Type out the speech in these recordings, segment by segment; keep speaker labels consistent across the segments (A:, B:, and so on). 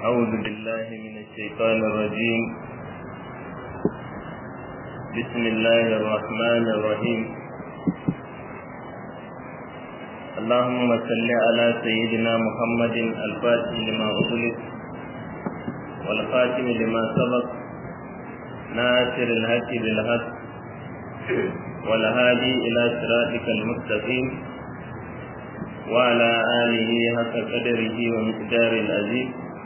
A: أعوذ بالله من الشيطان الرجيم بسم الله الرحمن الرحيم اللهم صل على سيدنا محمد الفاتح لما أغلق والخاتم لما سبق ناصر الهدي بالهدى والهادي إلى صراطك المستقيم وعلى آله حق قدره ومقدار العزيز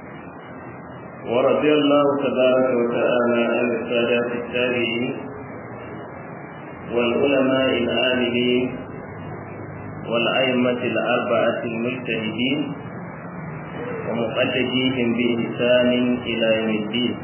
A: ورضي الله تبارك وتعالى عن السادات التابعين والعلماء العاملين والأئمة الأربعة المجتهدين ومقلديهم بإحسان إلى يوم الدين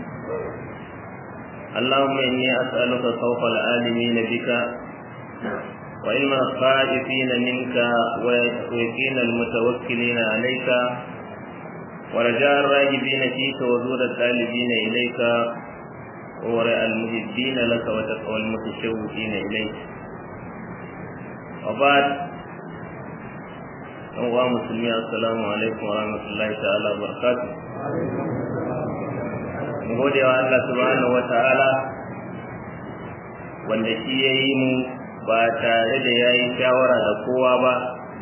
A: اللهم إني أسألك خوف العالمين بك وعلم الخائفين منك ويقين المتوكلين عليك ورجاء الراجبين فيك وزور الطالبين إليك ورأى المهدين لك وتقوى المتشوقين إليك وبعد أنواع مسلمين السلام عليكم ورحمة الله تعالى وبركاته gode wa Allah subhanahu wa ta'ala wanda shi ya yi mu ba tare da ya yi shawara da kowa ba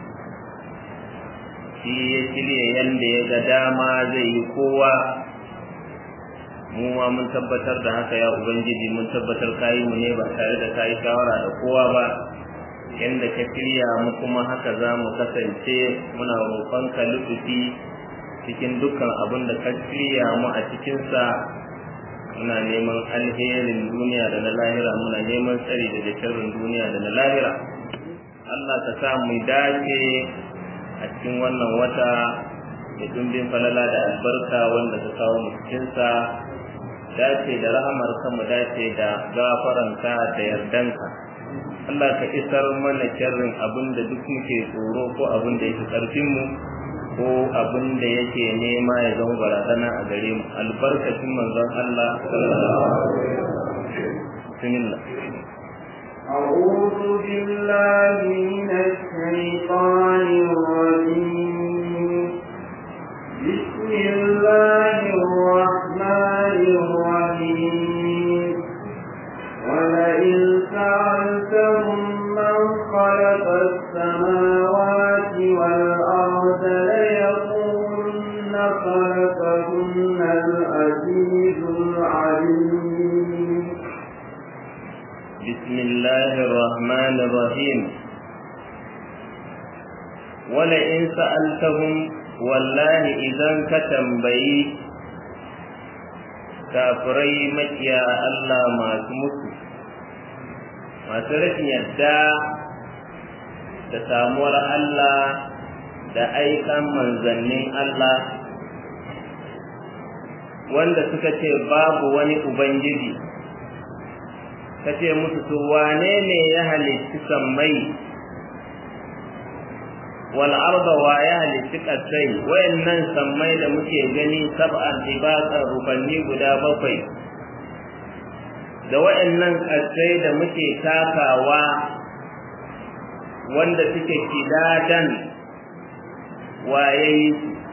A: shi ya shirya yadda ya ga dama zai yi kowa mu ma mun tabbatar da haka ya ubangiji mun tabbatar kayi mu ne ba tare da kayi shawara da kowa ba yadda ka shirya mu kuma haka za mu kasance muna roƙon ka lutufi cikin dukkan abin da ka shirya mu a cikinsa muna neman alherin duniya da na lahira muna neman tsari daga sharrin duniya da na lahira Allah ka sa mu dace a cikin wannan wata da dumbin falala da albarka wanda ka kawo mu cikinsa dace da rahamar ka mu dace da gafaranka da yardanka Allah ka isar mana sharrin abin da duk muke tsoro ko abin da yake karfin mu ko abin da yake nema ya zama barazana a gare mu albarkacin manzon Allah sallallahu alaihi wasallam
B: أعوذ بالله من الشيطان الرجيم بسم الله الرحمن الرحيم ولئن سألتهم من خلق السماوات والأرض ليقولن خلقهن العزيز العليم
A: بسم الله الرحمن الرحيم ولئن سألتهم والله إذا كتنبي kafirai makiya Allah masu mutu masu rashin yadda da samuwar Allah da aikan manzannin Allah wanda suka ce babu wani Ubangiji ka ce musu to wane ne ya halitti sammai wal arda wa ya halitti kasai wayannan sammai da muke gani sab'an ibaqan rubanni guda bakwai da wayannan kasai da muke takawa wanda suke kidadan wayayi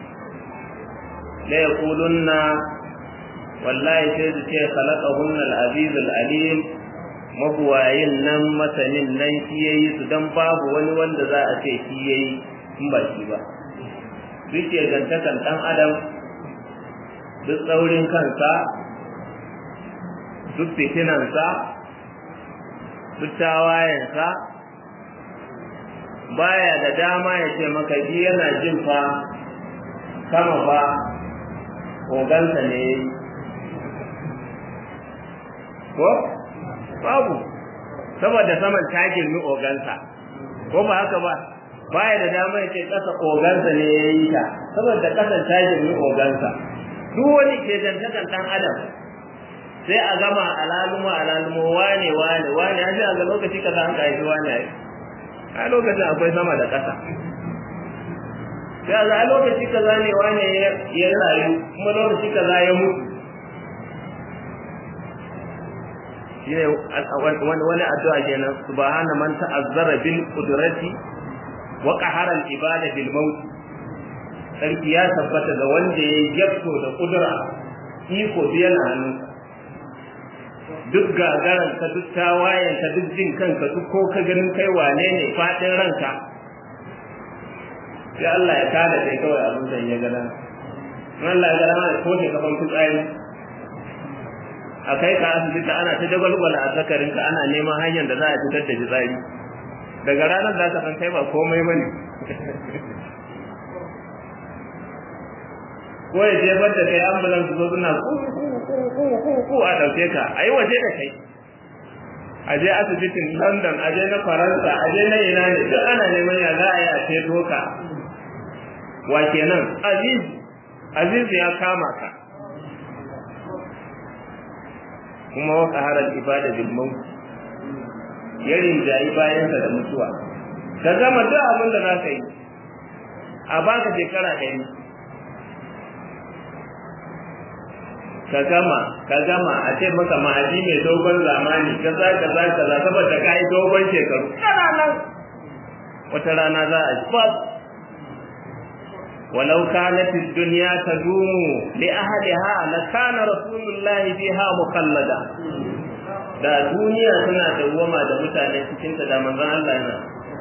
A: la yaqulunna wallahi sai su ce khalaqahunna al-aziz al-alim mabuwayin nan masanin nan shi ya yi su don babu wani wanda za a ce shi ya yi in ba shi ba duk ke gantakan ɗan adam duk tsaurin kansa duk fitinansa duk tawayensa baya da dama ya ce maka ji yana jin fa sama fa ogansa ne ko babu saboda saman ta girmi ogansa ko ba haka ba baya da dama ya ce ƙasa ogansa ne ya yi ta saboda ƙasan ta girmi ogansa duk wani ke dantakan ɗan adam sai a gama alalumo alalumo wane wane wane ya a ga lokaci kaza an haifi wane ya a lokacin akwai sama da ƙasa sai a ga lokaci kaza ne wane ya rayu kuma lokaci kaza ya mutu shine wani addu'a kenan subhana man ta'azzara bil qudrati wa qahara al ibada bil maut sarki ya tabbata ga wanda ya yakto da kudura iko yana hannunsa duk gagaran ka duk tawayen ka duk jin kanka duk ko ka ganin kai wane ne fadin ranka sai Allah ya kada kai kawai abin da ya gada Allah ya gada ma ko ke kafan fitsari a kai ka asibiti ana ta jagwalgwala a sakarin ka ana neman hanyar da za a fitar da fitsari daga ranar da ka san kai ba komai bane ko ya jefar da kai ambulance zo suna ku a ɗauke ka a yi waje da kai a je asibitin london a je na faransa a je na ina ne duk ana neman ya za a yi a ceto ka wa kenan aziz aziz ya kama ka kuma wa qaharal ibada bil maut ya rinjayi bayansa da mutuwa ka gama duk abin da za ka yi a baka shekara ɗari ka gama ka gama a ce maka ma'aji mai dogon zamani kaza kaza kaza saboda ka yi dogon shekaru kana nan wata rana za a ji fas ولو كانت الدنيا تدوم لأهلها لكان رسول الله فيها مخلدا da duniya tana dawwama da mutane cikin ta da manzon Allah yana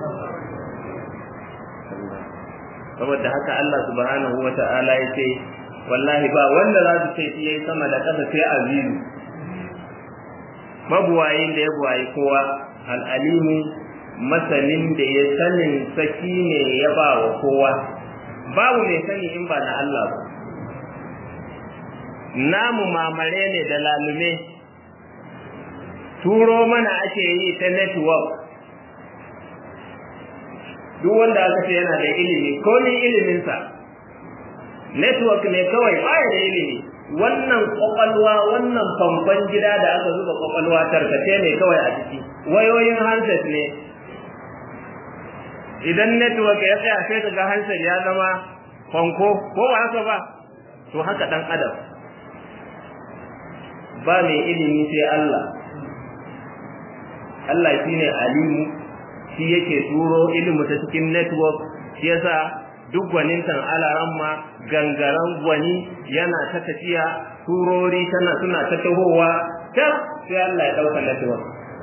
A: saboda haka Allah subhanahu wata'ala ya ce wallahi ba wanda za su ce yayi sama da ƙasa sai azizu mabuwayin da ya buwayi kowa al'alimu masanin da ya sanin saki ne ya ba wa kowa babu mai sani in ba na Allah ba namu mamare ne da lalume turo mana ake yi ta network duk wanda aka ce yana da ilimi ko ni iliminsa network ne kawai baya da ilimi wannan kwakwalwa wannan famfan gida da aka zuba kwakwalwa tarkace ne kawai a ciki wayoyin handset ne idan network ya tsaya sai ka ga handset ya zama fanko ko ba haka ba to haka dan adam ba mai ilimi sai Allah Allah shine alimu shi yake turo ilimi ta cikin network shi yasa duk gwanintan alaramma gangaren gwani yana ta tafiya turori tana suna ta tahowa ta sai Allah ya dauka network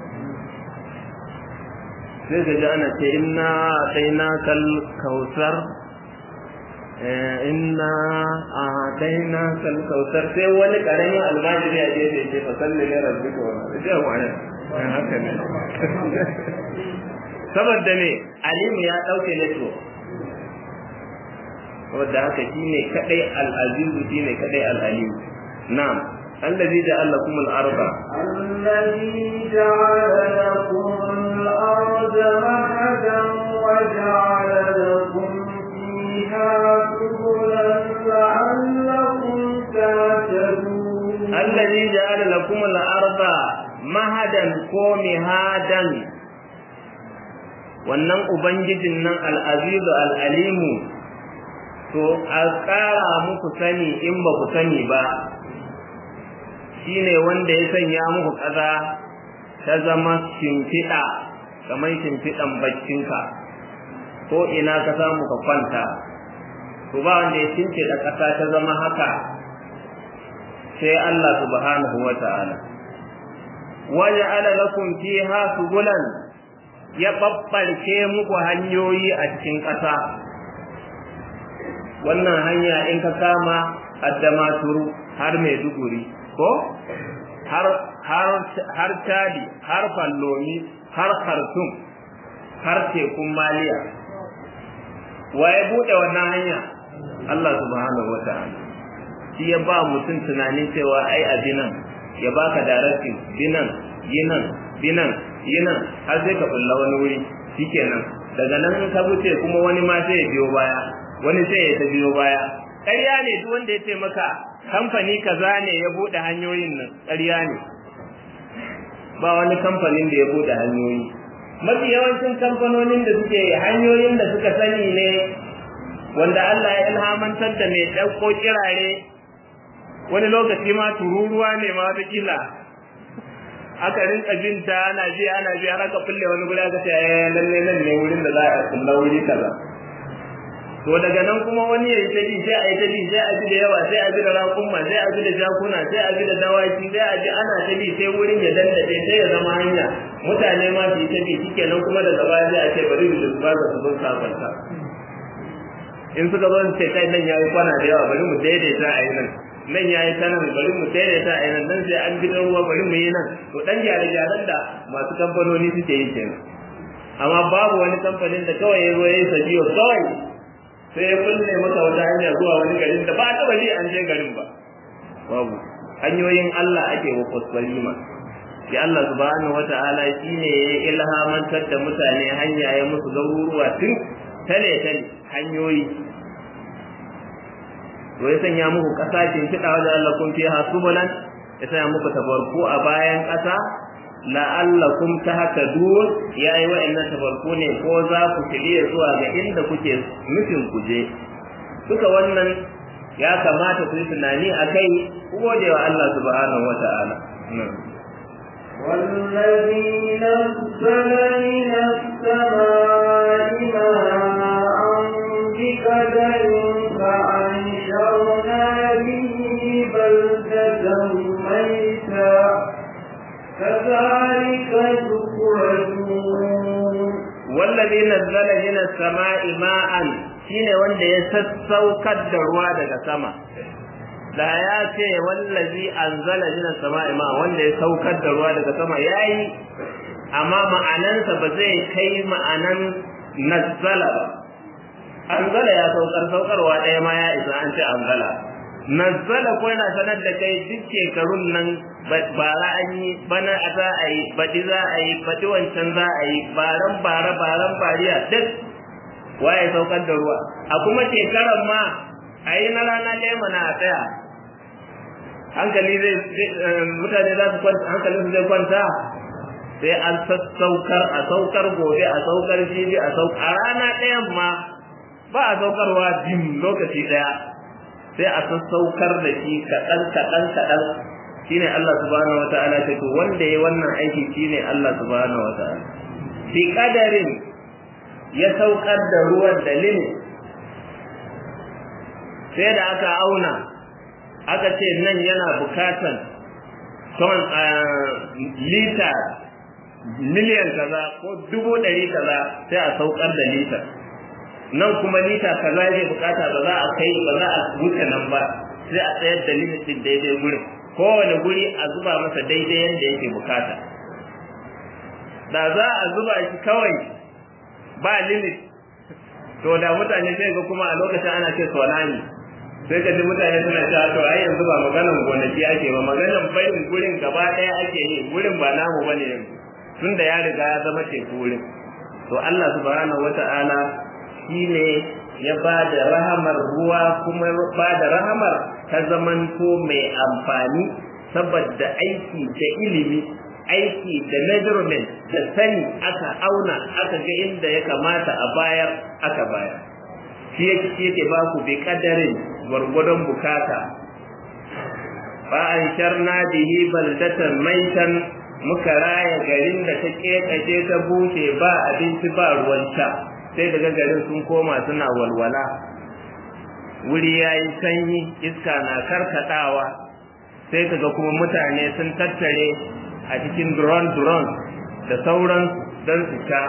A: sai ga ji ana ce inna ataina kal kausar inna ataina kal kausar sai wani karamin almajiri a gefe ce fa salli ne rabbika wa sai wani haka ne saboda me alimu ya dauke network saboda haka shine kadai al-aziz shine kadai al-alim na'am الذي جعل لكم الأرض
B: الذي جعل لكم الأرض مهدا وجعل لكم فيها سبلا لعلكم تهتدون
A: الذي جعل لكم الأرض مهدا ومهادا wannan ubangijin nan al'azizu al'alimu to a ƙara muku sani in ba ku sani ba shine wanda ya sanya muku ƙasa ta zama shimfiɗa kamar shimfiɗan baccinka ko ina ka samu ka kwanta to ba wanda ya shimfiɗa ƙasa ta zama haka sai Allah subhanahu wa ta'ala waja'ala lakum fiha subulan ya babbarke muku hanyoyi a cikin ƙasa wannan hanya in ka kama addamaturu har maiduguri ko har har har tadi har fallomi har khartum har tekun maliya waye bude wannan hanya Allah subhanahu wataala shi ya ba mutum tunanin cewa ai a binan ya baka direction binan yinan binan yinan har sai ka bulla wani wuri shikenan daga nan ka wuce kuma wani ma sai ya biyo baya wani sai ya ta biyo baya ƙarya ne duk wanda ya ce maka kamfani kaza ne ya bude hanyoyin nan ƙarya ne ba wani kamfanin da ya bude hanyoyi mafi yawancin kamfanonin da suke hanyoyin da suka sani ne wanda Allah ya ilhamantar da mai ɗauko kirare wani lokaci ma tururuwa ne ma wata kila aka rinka binta ana ji ana ji har aka kulle wani guri aka ce eh lalle nan ne wurin da za a kulla wuri kaza to daga nan kuma wani ya yi ta bi sai a yi ta bi sai a bi da yawa sai a bi da raƙumma sai a bi da jakuna sai a bi da dawaki sai a bi ana ta bi sai wurin ya dandace sai ya zama hanya mutane ma su yi ta bi shikenan kuma daga baya sai a ce bari mu ba za su zo sabanta in suka zo ce kai nan yayi kwana da yawa bari mu daidaita a yi nan nan yayi ta nan bari mu daidaita a yi nan nan sai an bi ruwa bari mu yi nan to dan gyare-gyaren da masu kamfanoni suke yi kenan amma babu wani kamfanin da kawai ya zo ya yi sabiyo kawai sai ya kulle maka wata hanya zuwa wani garin da ba a taba ji an je garin ba babu hanyoyin Allah ake wa kusbalima shi Allah subhanahu wata'ala shine ya ilhamantar da mutane hanya ya musu garuruwa tun tale tale hanyoyi to ya sanya muku kasa kin kida wajen Allah kun fiha subulan ya sanya muku tabarku a bayan kasa la'allakum tahtadun yayi wa'annan tabarku ne ko za ku shirye zuwa ga inda kuke nufin ku je duka wannan ya kamata ku yi tunani akai ku gode wa Allah subhanahu wata'ala
B: والذي نزل من السماء ماء بقدر فأنشرنا به بلدة ميتا كذلك تخرجون
A: والذي نزل من السماء ماء shine wanda ya sassaukar da ruwa daga sama da ya ce wallazi anzala min as-sama'i ma wanda ya saukar da ruwa daga sama yayi amma ma'anansa ba zai kai ma'anan nazzala ba anzala ya saukar saukarwa ɗaya ma ya isa an ce anzala nazzala ko yana sanar da kai duk shekarun nan bara an yi bana za a yi baɗi za a yi baɗi wancan za a yi baran bara baran bariya duk waye saukar da ruwa a kuma shekaran ma a yi na rana ɗaya mana a tsaya hankali zai mutane za su kwanta hankali su zai kwanta sai an sassaukar a saukar gobe a saukar jibi a saukar a rana ɗayan ma ba a saukarwa jim lokaci ɗaya sai a sassaukar da shi kaɗan kaɗan kaɗan shine Allah subhanahu wataala ce to wanda yayi wannan aiki shine Allah subhanahu wataala bi qadarin ya saukar da ruwan da limit sai da aka auna aka ce nan yana bukatan ton lita miliyan kaza ko dubu ɗari kaza sai a saukar da lita nan kuma lita kaza zai bukata ba za a kai ba za a wuce nan ba sai a tsayar da limitin daidai gurin kowane guri a zuba masa daidai yadda yake bukata da za a zuba shi kawai ba limit to da mutane sai ga kuma a lokacin ana ce tsunami sai ka ji mutane suna cewa to ai yanzu ba maganan gonaki ake ba maganan bayin gurin gaba ɗaya ake yi gurin ba namu bane yanzu tunda ya riga ya zama teku wurin to Allah subhanahu wata'ala shine ya ba da rahamar ruwa kuma ba da rahamar ta zamanto mai amfani saboda aiki da ilimi aiki da measurement da sani aka auna aka ga inda ya kamata a bayar aka bayar shi yake shi yake ba ku bi kadarin gwargwadon bukata ba an sharna bihi baldatan maitan muka raya garin da ta kekace ta bushe ba abinci ba ruwan sha sai daga garin sun koma suna walwala wuri ya yi sanyi iska na karkatawa sai kaga kuma mutane sun tattare a cikin duron-duron da sauran don su sha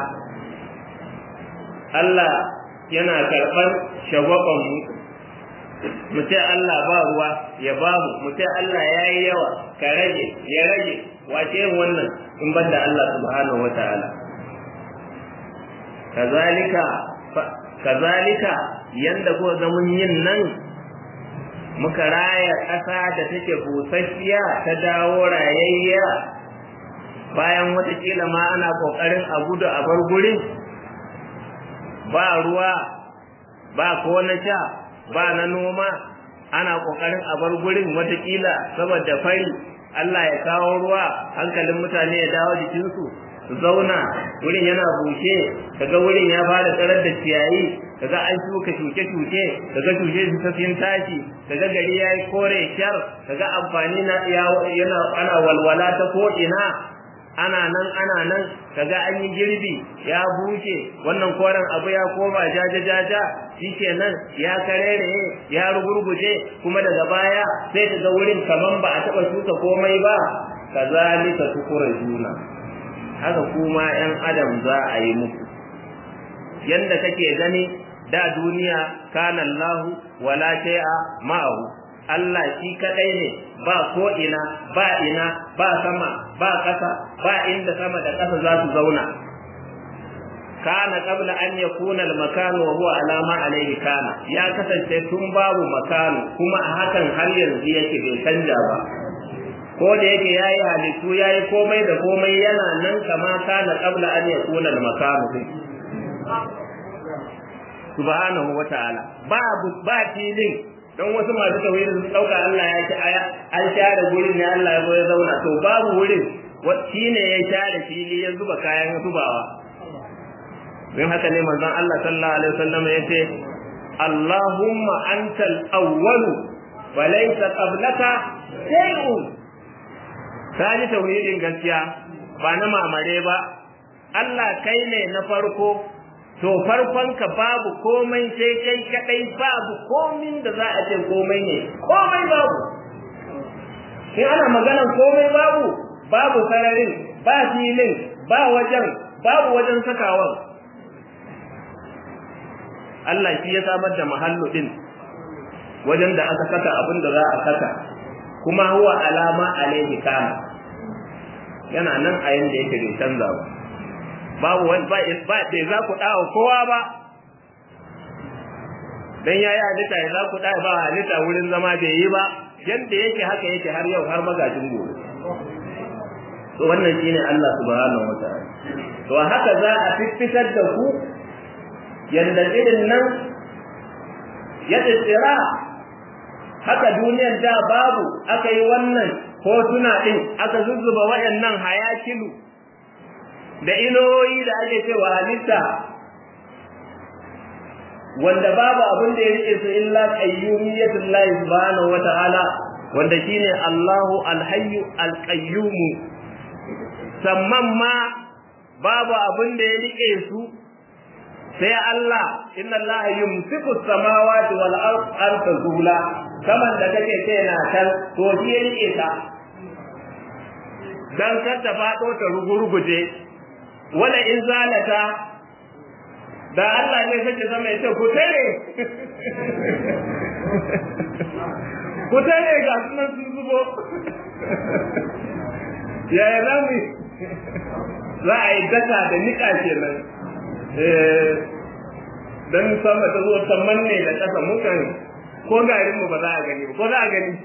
A: Allah yana karɓar shagwabanmu mu ce Allah ba ruwa ya ba mu mu ce Allah ya yi yawa ka rage ya rage wace yin wannan in ban da Allah subhanahu wa ta'ala kazalika kazalika yanda ko ga mun yin nan muka raya ƙasa da take busasshiya ta dawo rayayya bayan watakila ma ana ƙoƙarin a gudu a bar gurin ba ruwa ba ko na sha ba na noma ana ƙoƙarin a bar gurin watakila saboda fari Allah ya kawo ruwa hankalin mutane ya dawo jikinsu su zauna wurin yana bushe kaga wurin ya fara tsarar da ciyayi kaga an shuka shuke-shuke kaga shuke su sun tashi kaga gari yayi kore shar kaga amfani na yana ana walwala ta ko ina ana nan ana nan kaga an yi girbi ya bushe wannan koren abu ya koma jaja jaja shikenan ya karere ya rugurguje kuma daga baya sai kaga wurin kaman ba a taba shuka komai ba kazalika tukura juna haka kuma yan adam za a yi muku yanda kake gani da duniya kana Allahu wala shay'a ma'ahu Allah shi kadai ne ba ko ina ba ina ba sama ba ƙasa ba inda sama da ƙasa za su zauna kana qabla an yakuna al-makan wa huwa ala ma alayhi kana ya kasance tun babu makanu kuma a hakan har yanzu yake bai canja ba ko da yake yayi halittu yayi komai da komai yana nan kama kana qabla an yakuna al-makan subhanahu wa ta'ala babu ba filin don wasu masu tauhidi sun dauka Allah ya ci aya an share gurin ne Allah ya zo ya zauna to babu wurin shi ne ya share fili ya zuba kayan zubawa don haka ne manzon Allah sallallahu alaihi wasallam ya ce Allahumma antal awwalu wa laysa qablaka shay'un kaji tauhidin gaskiya ba na mamare ba Allah kai ne na farko to farkonka babu komai sai kai kadai babu komin da za a ce komai ne komai babu in ana maganan komai babu babu sararin ba filin ba wajen babu wajen sakawan Allah shi ya samar da mahallu din wajen da aka saka abin da za a saka kuma huwa alama alaihi kana yana nan a yanda yake bai canza ba babu wani ba ba da za ku dawo kowa ba dan yayi halitta ya za ku dawo ba halitta wurin zama bai yi ba yanda yake haka yake har yau har magajin gobe to wannan shine Allah subhanahu wataala to haka za a fitar da ku yanda irin nan ya tsira haka duniyar da babu aka yi wannan hotuna din aka zuzzuba waɗannan hayakilu da iloyi da ake cewa halitta wanda babu abin da ya rike su illa qayyumiyatul lahi subhanahu wata'ala wanda shine Allahu al-hayyu al-qayyum samman ma babu abin da ya rike su sai Allah inna Allah yumsiku samawati wal ard tazula kaman da kake ce na kan to shi ya rike ta dan kar ta fado ta rugurguje wala in zalata da Allah ne sake zama ya ce ku tare ku tare ga sunan sun zubo yaya za mu za a yi daka da nika kenan dan sama ta zo ta manne da ƙasa mukan ko garin mu ba za a gani ba ko za a gani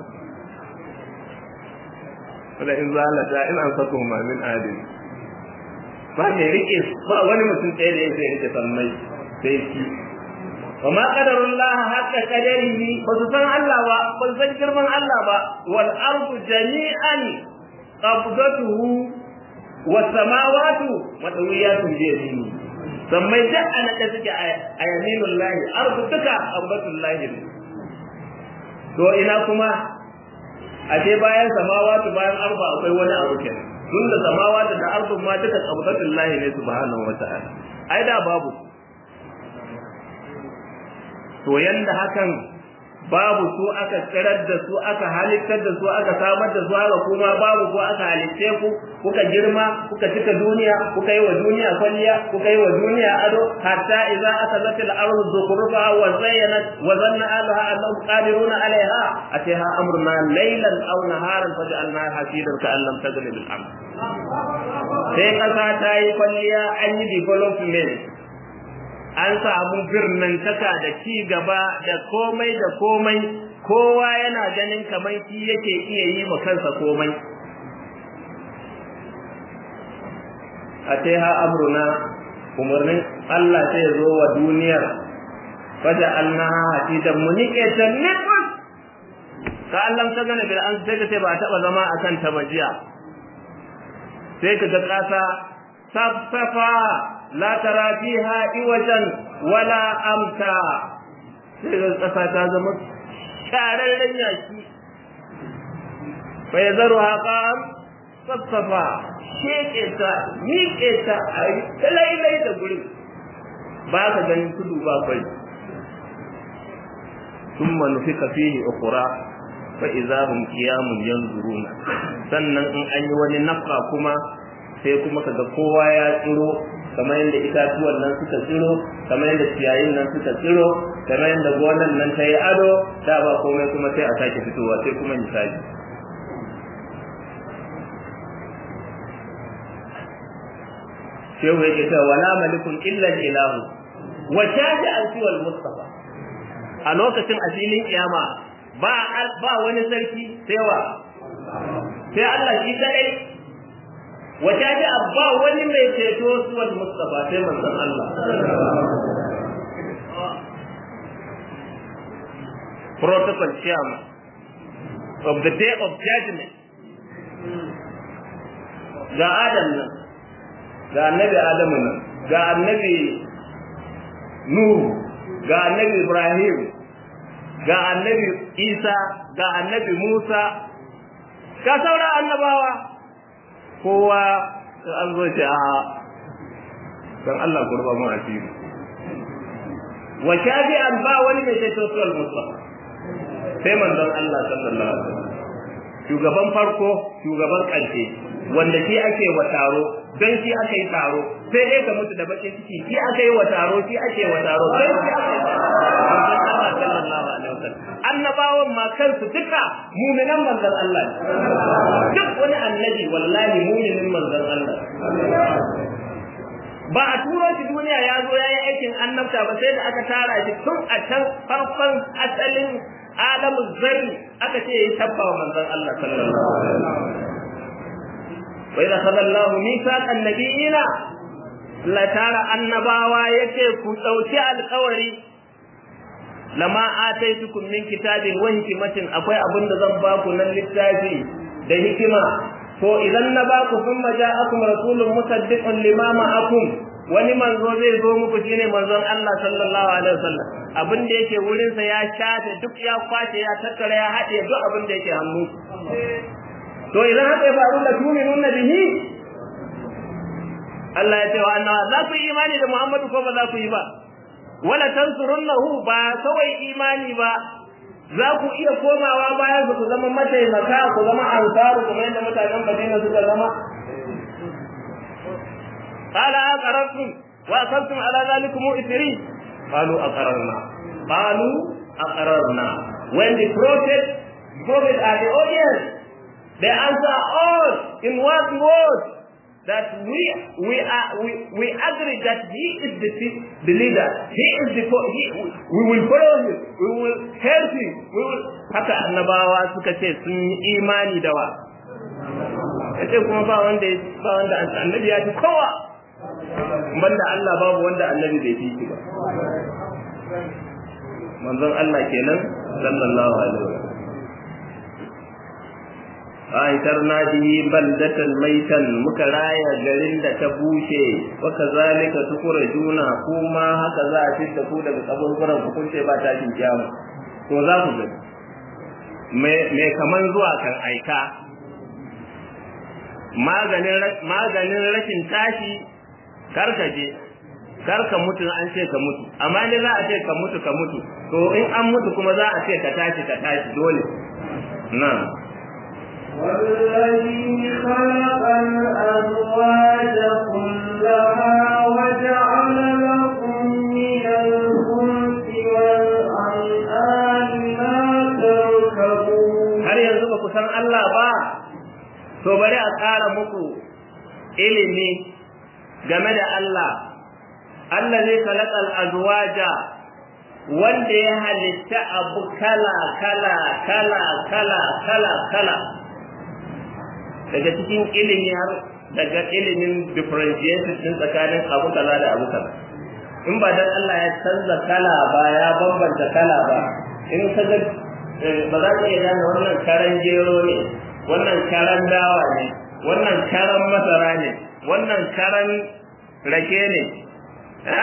A: wala in zalata in an sako ma min adil ba mai rike ba wani mutum ɗaya da yake rike sammai sai shi wa ma qadarullah haqqa qadarihi ba su san Allah ba ba su san girman Allah ba wal ardu jami'an qabdatuhu was samawati matawiyatun bi yadihi sammai da ana da suke a yaminullahi ardu duka qabdatullahi to ina kuma a ce bayan samawati bayan arba akwai wani abu kenan tun da samawa da ardun ma duka qabdatul lahi ne subhanahu wata'ala ai da babu to yanda hakan babu su aka tsirar da su aka halittar da su aka samar da su haka kuma babu ko aka halitte ku kuka girma kuka cika duniya kuka yi wa duniya kwalliya kuka yi wa duniya ado hatta idza akhadhat al-ardu zukhrufa wa zayyanat wa zanna ahliha annahum qadiruna 'alayha ataha amruna laylan aw naharan faj'alnaha hasidan ka'an lam taghni bil amr sai kasa ta yi kwalliya an yi development an samu birnantaka da ci gaba da komai da komai kowa yana ganin kamar shi yake iya yi ma kansa komai a ce ha amruna umarnin Allah sai ya zo wa duniyar faja annaha hatidan munike ta nifas ka Allah ta gane bil an sai ka ce ba taba zama akan ta bajiya sai ka ga kasa safsafa la tara fiha iwajan wala amta sai ga kasa ta zama shararren yaki fa yazaru haqam sassafa sheke ta miƙe ta a yi talailai da gurin ba ka ganin tudu ba kwai sun manufi kafihi ukura fa iza hum qiyamun yanzuruna sannan in an yi wani nafka kuma sai kuma kaga kowa ya tsiro kamar yadda itatuwan nan suka tsiro kamar yadda ciyayin nan suka tsiro kamar yadda gonan nan ta yi ado da ba komai kuma sai a sake fitowa sai kuma misali shehu yake cewa wala malikun illa ilahu wa shaja an siwal mustafa a lokacin asilin kiyama ba ba wani sarki sai wa sai Allah shi kadai wa shaja ba wani mai ceto siwal mustafa sai manzon Allah protocol chairman of the day of judgment ga Adam nan ga annabi Adamu nan ga annabi Nuhu ga annabi Ibrahim ga annabi Isa ga annabi Musa ga sauran annabawa kowa an zo ce a dan Allah kurba mu asiri wa shafi'an ba wani mai sai sosai mustafa sai manzon Allah sallallahu alaihi wasallam shugaban farko shugaban ƙarshe wanda shi ake wa taro don shi aka yi taro sai dai ka mutu da bakin ciki shi aka yi wa taro shi ake wa taro sai shi aka yi Allah sallallahu alaihi wasallam annabawan ma kansu duka mu'minan manzon Allah duk wani annabi wallahi mu'minin manzon Allah ba a turo shi duniya ya zo ya yi aikin annabta ba sai da aka tara shi tun a can farkon asalin adamu zarri aka ce ya tabba wa manzon Allah sallallahu alaihi wasallam وإذا أخذ الله ميثاق النبيين لا ترى النباوة يكي كتوتي القوري لما آتيتكم من كتاب وحكمة أقوي أبن ذنباكم للتاجي ده حكمة to idan na ba ku sun maja akum rasulun musaddiqun lima ma'akum wani manzo zai zo muku shine manzon Allah sallallahu alaihi wasallam abin da yake wurin sa ya shafe duk ya kwace ya tattara ya haɗe duk abin da yake hannu to idan haka ya faru da tuminun bihi Allah ya ce wa annawa za ku yi imani da Muhammadu ko ba za ku yi ba wala tansurunnahu ba kawai imani ba za ku iya komawa bayan ku zama mataimaka ku zama ansaru kuma yadda mutanen Madina suka zama qala aqarrtum wa akhadtum ala zalikum ithri qalu aqarrna qalu aqarrna when the prophet prophet are the audience they answer all in one word that we we are we, we agree that he is the the leader he is the he, we will follow him we will help him we will haka annabawa suka ce sun yi imani da wa yace kuma ba wanda ba wanda annabi ya fi kowa banda Allah babu wanda annabi bai fi ba manzon Allah kenan sallallahu alaihi wasallam aitarna bihi baldatan maitan muka raya garin da ta bushe wa kazalika juna kuma haka za a fitta ku daga kaburburan ku kunce ba ta jin kiyama to za ku ga me me kaman zuwa kan aika maganin maganin rashin tashi karkaje karka mutu an ce ka mutu amma ne za a ce ka mutu ka mutu to in an mutu kuma za a ce ka tashi ka tashi dole na'am
B: والذي خلق الأزواج كلها وجعل لكم من الفلك والأنعام ما تركبون
A: har yanzu ba ku san Allah ba to bari a ƙara muku ilimi game da Allah Allah zai kalakal azwaja wanda ya halitta abu kala kala kala kala kala kala daga cikin ilimi har daga ilimin differentiation din tsakanin abu kaza da abu kaza in ba dan Allah ya canza kala ba ya bambanta kala ba in ka ga ba za ka iya gane wannan karan gero ne wannan karan dawa ne wannan karan masara ne wannan karan rake ne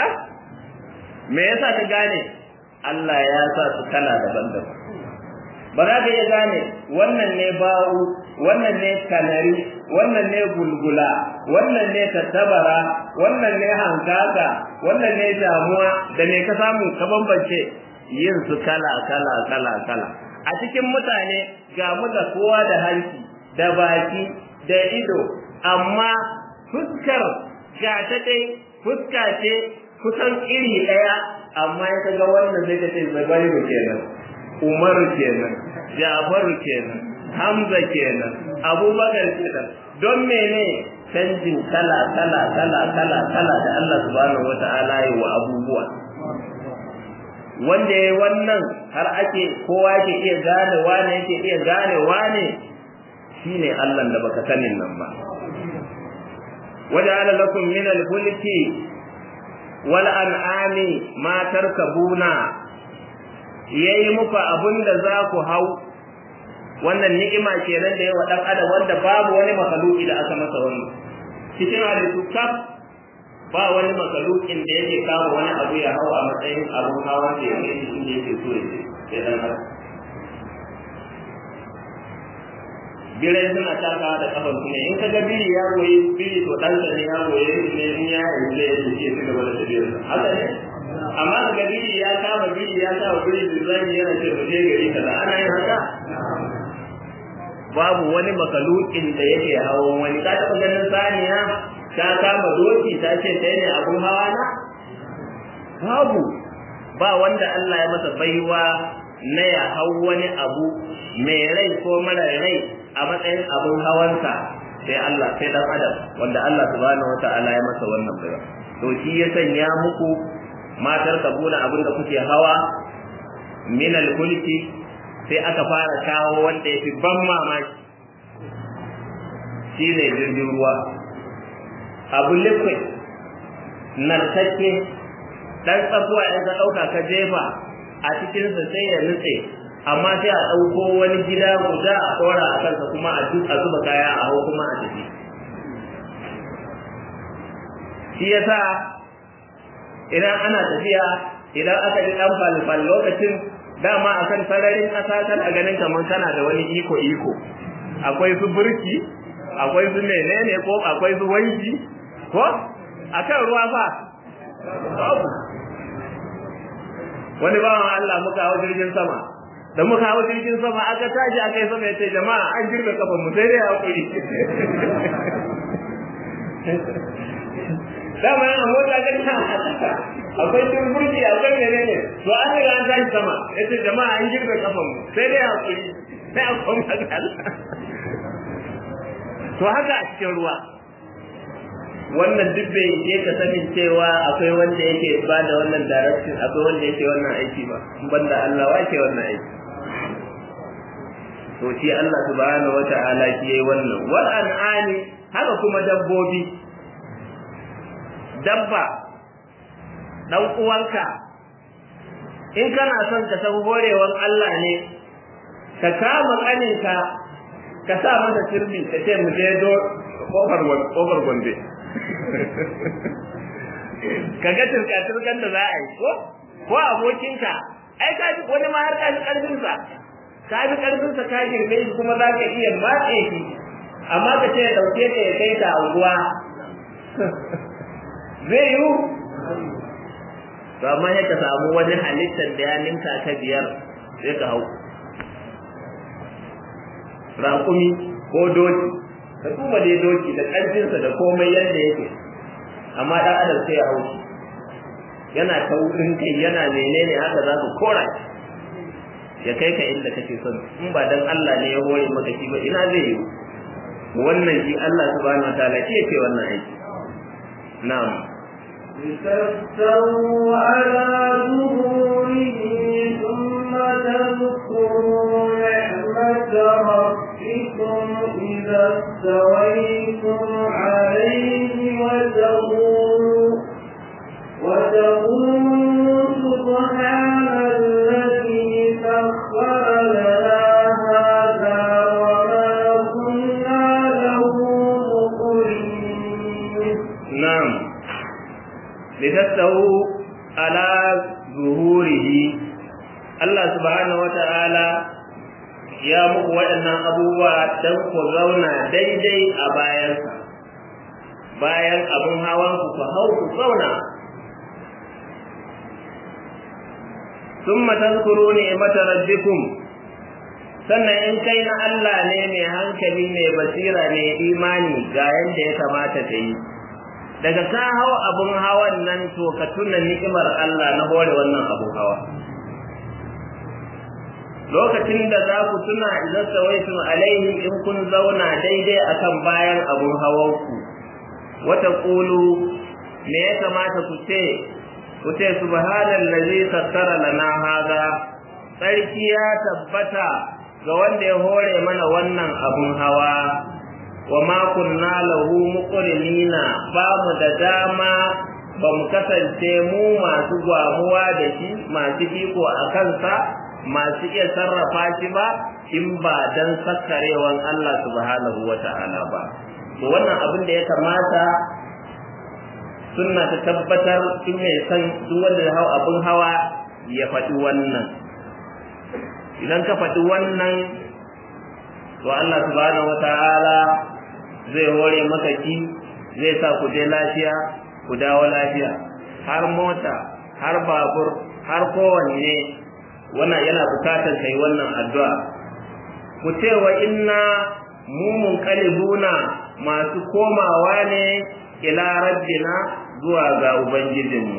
A: me yasa ka gane Allah ya sa su kala daban-daban ba za ka iya gane wannan ne ba'u wannan ne kanari wannan ne gulgula wannan ne tattabara wannan ne hankaka wannan ne damuwa da me ka samu ka bambance yin su kala kala kala kala a cikin mutane ga mu da kowa da hanci da baki da ido amma fuskar ga ta dai fuska ce kusan iri ɗaya amma ya kaga wannan zai ka ce zabairu kenan umaru kenan jafaru kenan hamza kenan abubakar kenan don mene canjin kala kala kala kala kala da Allah subhanahu wata'ala yi wa abubuwa wanda ya wannan har ake kowa yake iya gane wane yake iya gane wane shine Allah da baka sanin nan ba waja'ala lakum min al-fulki wal an'ami ma tarkabuna yayi muku abinda za ku hau wannan ni'ima kenan da yawa dan adam wanda babu wani makhluki da aka masa wannan cikin halittu kaf ba wani makhlukin da yake kama wani abu ya hau a matsayin abun hawa da ya kai shi yake so ya ce dan adam birai suna takawa da kafan kuma in ka ga biri ya goyi biri to dan ne ya goyi ne in ya yi zai yi ce su gaba da tafiyar haka ne amma ka ga biri ya kama biri ya sa biri bizani yana ce mu je gari kaza ana yin haka babu wani makalukin da yake hawan wani ka taɓa ganin saniya ta kama doki ta ce ta ne abun hawa na babu ba wanda Allah ya masa baiwa na ya hau wani abu mai rai ko mara rai a matsayin abun hawansa sai Allah sai dan adam wanda Allah subhanahu wata'ala ya masa wannan baiwa to shi ya sanya muku matar kabuna abin da kuke hawa min al-kulki sai aka fara kawo wanda ya fi ban mamaki shi ne jirgin ruwa abu liquid narkakke dan tsakuwa in ka ɗauka ka jefa a cikinsa sai ya nutse amma sai a ɗauko wani gida guda a ɗora a kansa kuma a zuba kaya a hau kuma a tafi shi yasa idan ana tafiya idan aka ji ɗan falfal lokacin dama akan sararin ƙasa kana ganin kamar kana da wani iko iko akwai su burki akwai su menene ko akwai su wanki ko akan ruwa fa wani bawan Allah muka hawo jirgin sama da muka hawo jirgin sama aka tashi aka yi sama yace jama'a an girbe kafan mu sai dai hakuri dama yana mota ga ta akwai turburki akwai menene to an riga an tashi sama yace jama'a an girbe kafan mu sai dai hakuri sai a koma ga Allah to haka a cikin ruwa wannan duk bai yi ka sanin cewa akwai wanda yake ba da wannan direction akwai wanda yake wannan aiki ba banda Allah wa ke wannan aiki to shi Allah subhanahu wata'ala shi yayi wannan wal an'ami haka kuma dabbobi dabba dan uwanka in kana son ka san horewan Allah ne ka kama kaninka ka sa masa sirri ka ce mu je do kofar kofar gombe ka ga turka turkan da za a yi ko ko abokinka ai ka ji wani ma har ka ji karfin sa ka ji karfin sa ka girme shi kuma za ka iya matse shi amma ka ce dauke ka ya kai ta unguwa zai yiwu to amma ya ka samu wani halittar da ya ninka ka biyar sai ka hau raƙumi ko doki ka duba dai doki da ƙarfinsa da komai yadda yake amma ɗan adam sai ya hau shi yana taurin kai yana menene haka za ku kora ya kai ka inda kake son in ba dan Allah ne ya hore maka shi ba ina zai yi wannan shi Allah subhanahu wataala shi yake wannan aiki na'am
B: لتستووا على ظهوره ثم تذكروا نعمة ربكم إذا استويتم عليه وتقولوا وتقولوا سبحان الذي سخر لنا هذا وما كنا له مقرنين
A: na'am litastawu ala zuhurihi Allah subhanahu wata'ala ya muku waɗannan abubuwa don ku zauna daidai a bayansa bayan abin hawan ku ku hau ku zauna ثم تذكروا نعمة ربكم sannan in kai na Allah ne mai hankali mai basira mai imani ga yadda ya kamata ta yi daga ka hau abun hawan nan to ka tuna ni'imar Allah na hore wannan abun hawa lokacin da za ku tuna idan sawaitum alaihi in kun zauna daidai akan bayan abun hawan ku wata qulu me ya kamata ku ce ku ce subhanallazi sakkara lana hada sarki ya tabbata ga wanda ya hore mana wannan abun hawa wa ma kunna lahu muqrinina ba mu da dama ba mu kasance mu masu gwamuwa da shi masu iko a kansa masu iya sarrafa shi ba in ba dan sakkarewan Allah subhanahu wata'ala ba to wannan abin da ya kamata sunna ta tabbatar in mai san duk wanda ya hau abin hawa ya faɗi wannan idan ka faɗi wannan to Allah subhanahu wata'ala zai hore maka ki zai sa ku je lafiya ku dawo lafiya har mota har babur har kowanne wannan yana bukatar kai wannan addu'a ku ce wa inna mu munqalibuna masu komawa ne ila rabbina zuwa ga ubangijinmu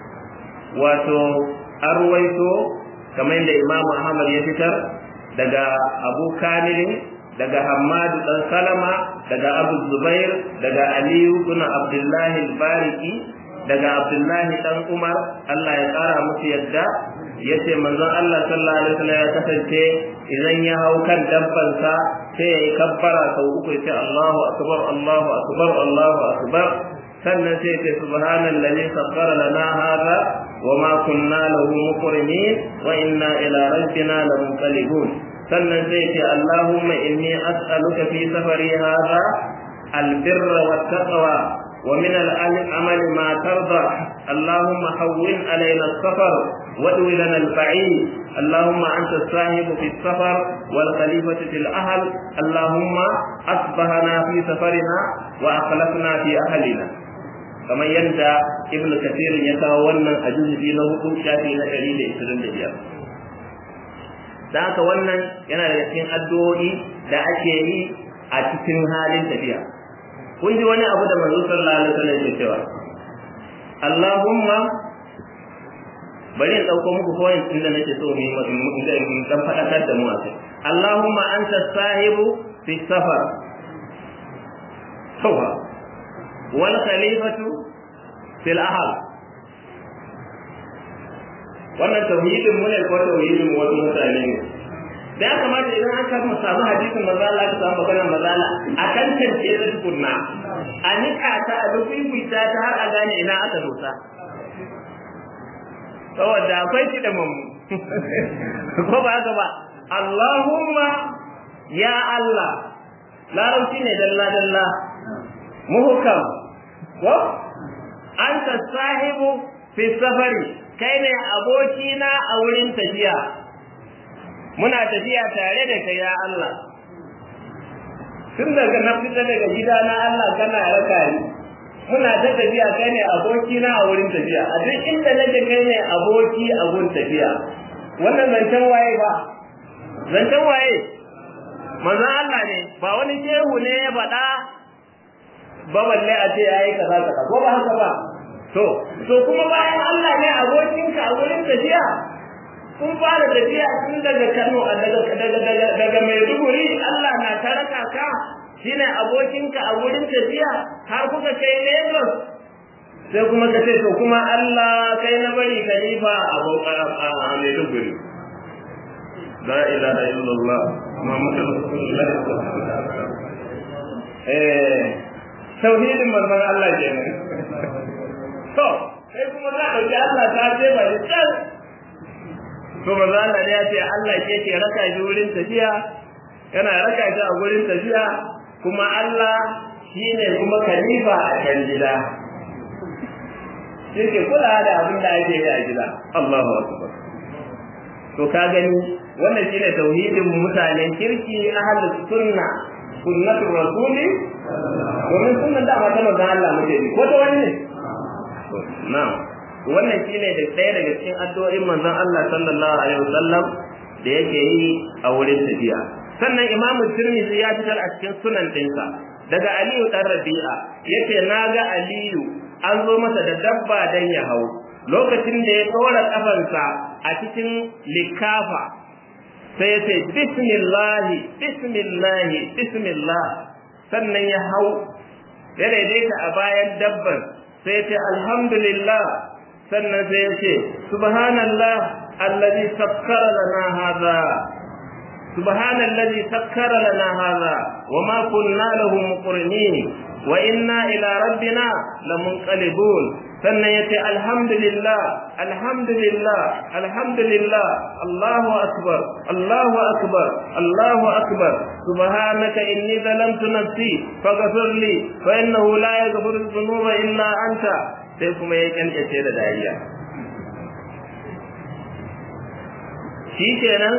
A: wato arwaito kamar da imamu ahmad ya fitar daga abu kamilin daga hammadu dan salama daga abu zubair daga aliyu kuna abdullahi bariki daga abdullahi dan umar allah ya kara musu yadda ya ce manzon allah sallallahu alaihi wasallam ya kasance idan ya hau kan dabbansa sai ya yi kabbara sau uku ya ce allahu akbar allahu akbar allahu akbar sannan sai ce subhanallazi sakhkhara lana hadha wama kunna lahu muqrinin wa inna ila rabbina lamunqalibun sannan sai ce allahumma inni as'aluka fi safari hadha albirra wattaqwa wa min al-amali ma tarda allahumma hawwin alaina as-safar وادو لنا البعيد اللهم انت الصاحب في السفر والخليفه في الاهل اللهم اصبحنا في سفرنا واخلفنا في اهلنا kamar yadda ibnu kathir ya kawo wannan a juzufi na hudu shafi na ɗari da ishirin da biyar da haka wannan yana da cikin addu'o'i da ake yi a cikin halin tafiya kun ji wani abu da manzo sallallahu alaihi wasallam ke cewa Allahumma bari in dauko muku point din da nake so mu yi dan fadakar da mu a kai Allahumma anta sahibu fi safar sawa wal khalifatu fil ahl wannan tauhidin mu ne ko tauhidin wasu mutane ne da ya kamata idan an kama samu hadisin manzo Allah ka samu maganar manzo Allah a kan tance da tukunna a nika ta a rubuta ta har a gane ina aka dosa saboda akwai shi da mamu ko ba haka ba Allahumma ya Allah larabci ne dalla dalla muhkam ko anta sahibu fi safari kai ne abokina a wurin tafiya muna tafiya tare da kai ya Allah tun daga na fita daga gida na Allah kana raka ni muna ta tafiya kai ne abokina a wurin tafiya a duk inda nake kai ne aboki a wurin tafiya wannan zancen waye ba zancen waye manzon Allah ne ba wani shehu ne ya faɗa ba balle a ce yayi kaza kaza ko ba haka ba to to kuma bayan Allah ne abokinka a wurin tafiya kun fara tafiya tun daga Kano daga daga daga daga Maiduguri Allah na taraka ka shine abokinka a wurin tafiya har kuka kai Lagos sai kuma ka ce to kuma Allah kai na bari khalifa a Maiduguri la ilaha illallah Muhammadu Rasulullah eh tauhidin manzon Allah kenan to sai kuma za ka ji Allah ta ce ba ni can to manzon Allah ya ce Allah ke ke raka shi wurin tafiya yana raka shi a wurin tafiya kuma Allah shine kuma khalifa a kan gida shi ke kula da abin da ake yi a gida Allahu akbar to ka gani wannan shine tauhidin mutanen kirki ahlus sunna sunnatul rasuli domin sunnan da ba ta manzon Allah muke bi ko ta wani ne na'am wannan shine da ɗaya daga cikin addu'o'in manzon Allah sallallahu alaihi wasallam da yake yi a wurin tafiya sannan imamu tirmidhi ya fitar a cikin sunan ɗinsa daga aliyu dan rabi'a yace naga aliyu an zo masa da dabba dan ya hau lokacin da ya tsora kafansa a cikin likafa sai ya ce bismillahi bismillahi bismillah sannan ya hau ya daidaita a bayan dabban sai ya ce alhamdulillah sannan sai ya ce subhanallah allazi sakkara lana hadha سبحان الذي سكر لنا هذا وما كنا له مقرنين وإنا إلى ربنا لمنقلبون sannan ya ce alhamdulillah alhamdulillah alhamdulillah Allahu akbar Allahu akbar Allahu akbar subhanaka inni zalamtu nafsi faghfir li fa innahu la yaghfiru dhunuba illa anta sai kuma ya kankace da dariya shikenan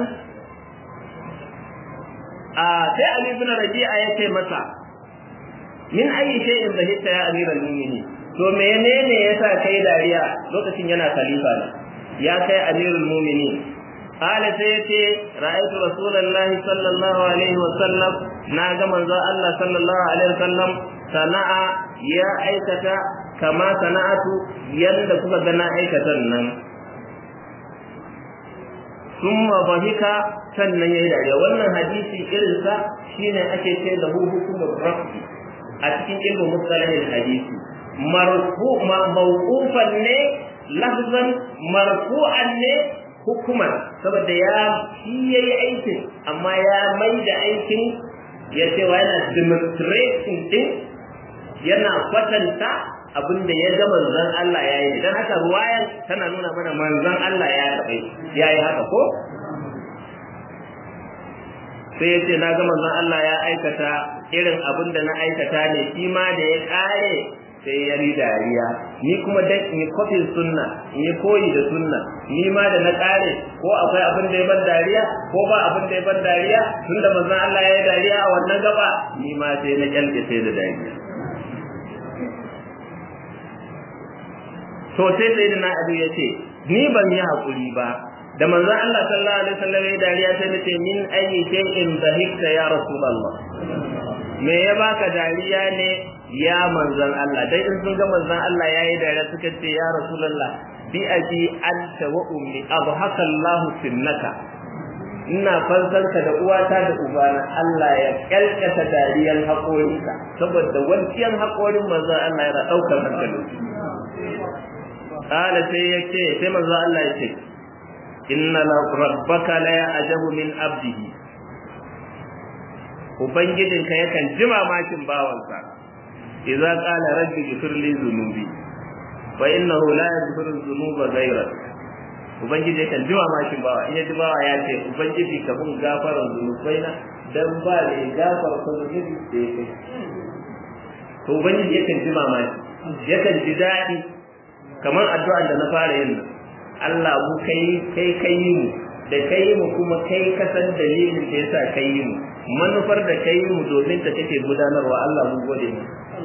A: a sai Ali ibn Rabi'a ya ce masa min ayi shay'in zahita ya amiral mu'minin to menene yasa kai dariya lokacin yana khalifa ne ya kai amirul mu'minin qala sai yace ra'aytu rasulullahi sallallahu alaihi wa sallam na ga manzo Allah sallallahu alaihi wa sallam sana'a ya aikata kama sana'atu yanda kuka ga na aikatan nan summa bahika sannan yayi dariya wannan hadisi irin sa shine ake ce da hukumul rafi a cikin ilmu musalahin hadisi marfu mawqufan ne lafzan marfu'an ne hukuman saboda ya shi yayi aikin amma ya mai da aikin ya ce wa yana demonstrating din yana kwatanta abinda ya ga manzon Allah ya yi dan haka ruwayan tana nuna mana manzon Allah ya taɓa ya yi haka ko sai ya ce na ga manzon Allah ya aikata irin abin da na aikata ne shi ma da ya kare sai ya yi dariya ni kuma dan in kofin sunna in yi koyi da sunna ni ma da na kare ko akwai abin da ya ban dariya ko ba abin da ya ban dariya tunda manzon Allah ya yi dariya a wannan gaba ni ma sai na kyalke sai da dariya to sai sai na abu ya ce ni ban yi hakuri ba da manzon Allah sallallahu alaihi wasallam ya dariya sai nace min ayi shay'in dhahikta ya rasulullah me ya baka dariya ne ya manzon Allah dai in sun ga manzon Allah yayi dariya suka ce ya rasulullah bi abi anta wa ummi abhaka Allah sinnaka ina fansarka da uwata da ubana Allah ya kalkata dariyan haƙorinka saboda wancan haƙorin manzon Allah yana ɗaukar hankali Kala sai ya ce, sai manzo Allah ya ce, Inna rabbaka la ya'jabu min abdihi Ubangijinka yakan ji mamakin bawansa, idza qala rabbi ighfir li dhunubi wa innahu la yaghfiru dhunuba ghayrak Ubangiji yakan ji mamakin bawa, in ya ji bawa ya ce, Ubangiji ka mun gafaran zunubaina dan ba ne gafar ko zunubi da yake. To Ubangiji yakan ji mamaki, yakan ji daɗi kamar addu'ar da na fara yin nan Allah mu kai kai kai mu da kai mu kuma kai ka san dalilin da yasa kai mu manufar da kai mu domin ta kake gudanarwa Allah mu gode mu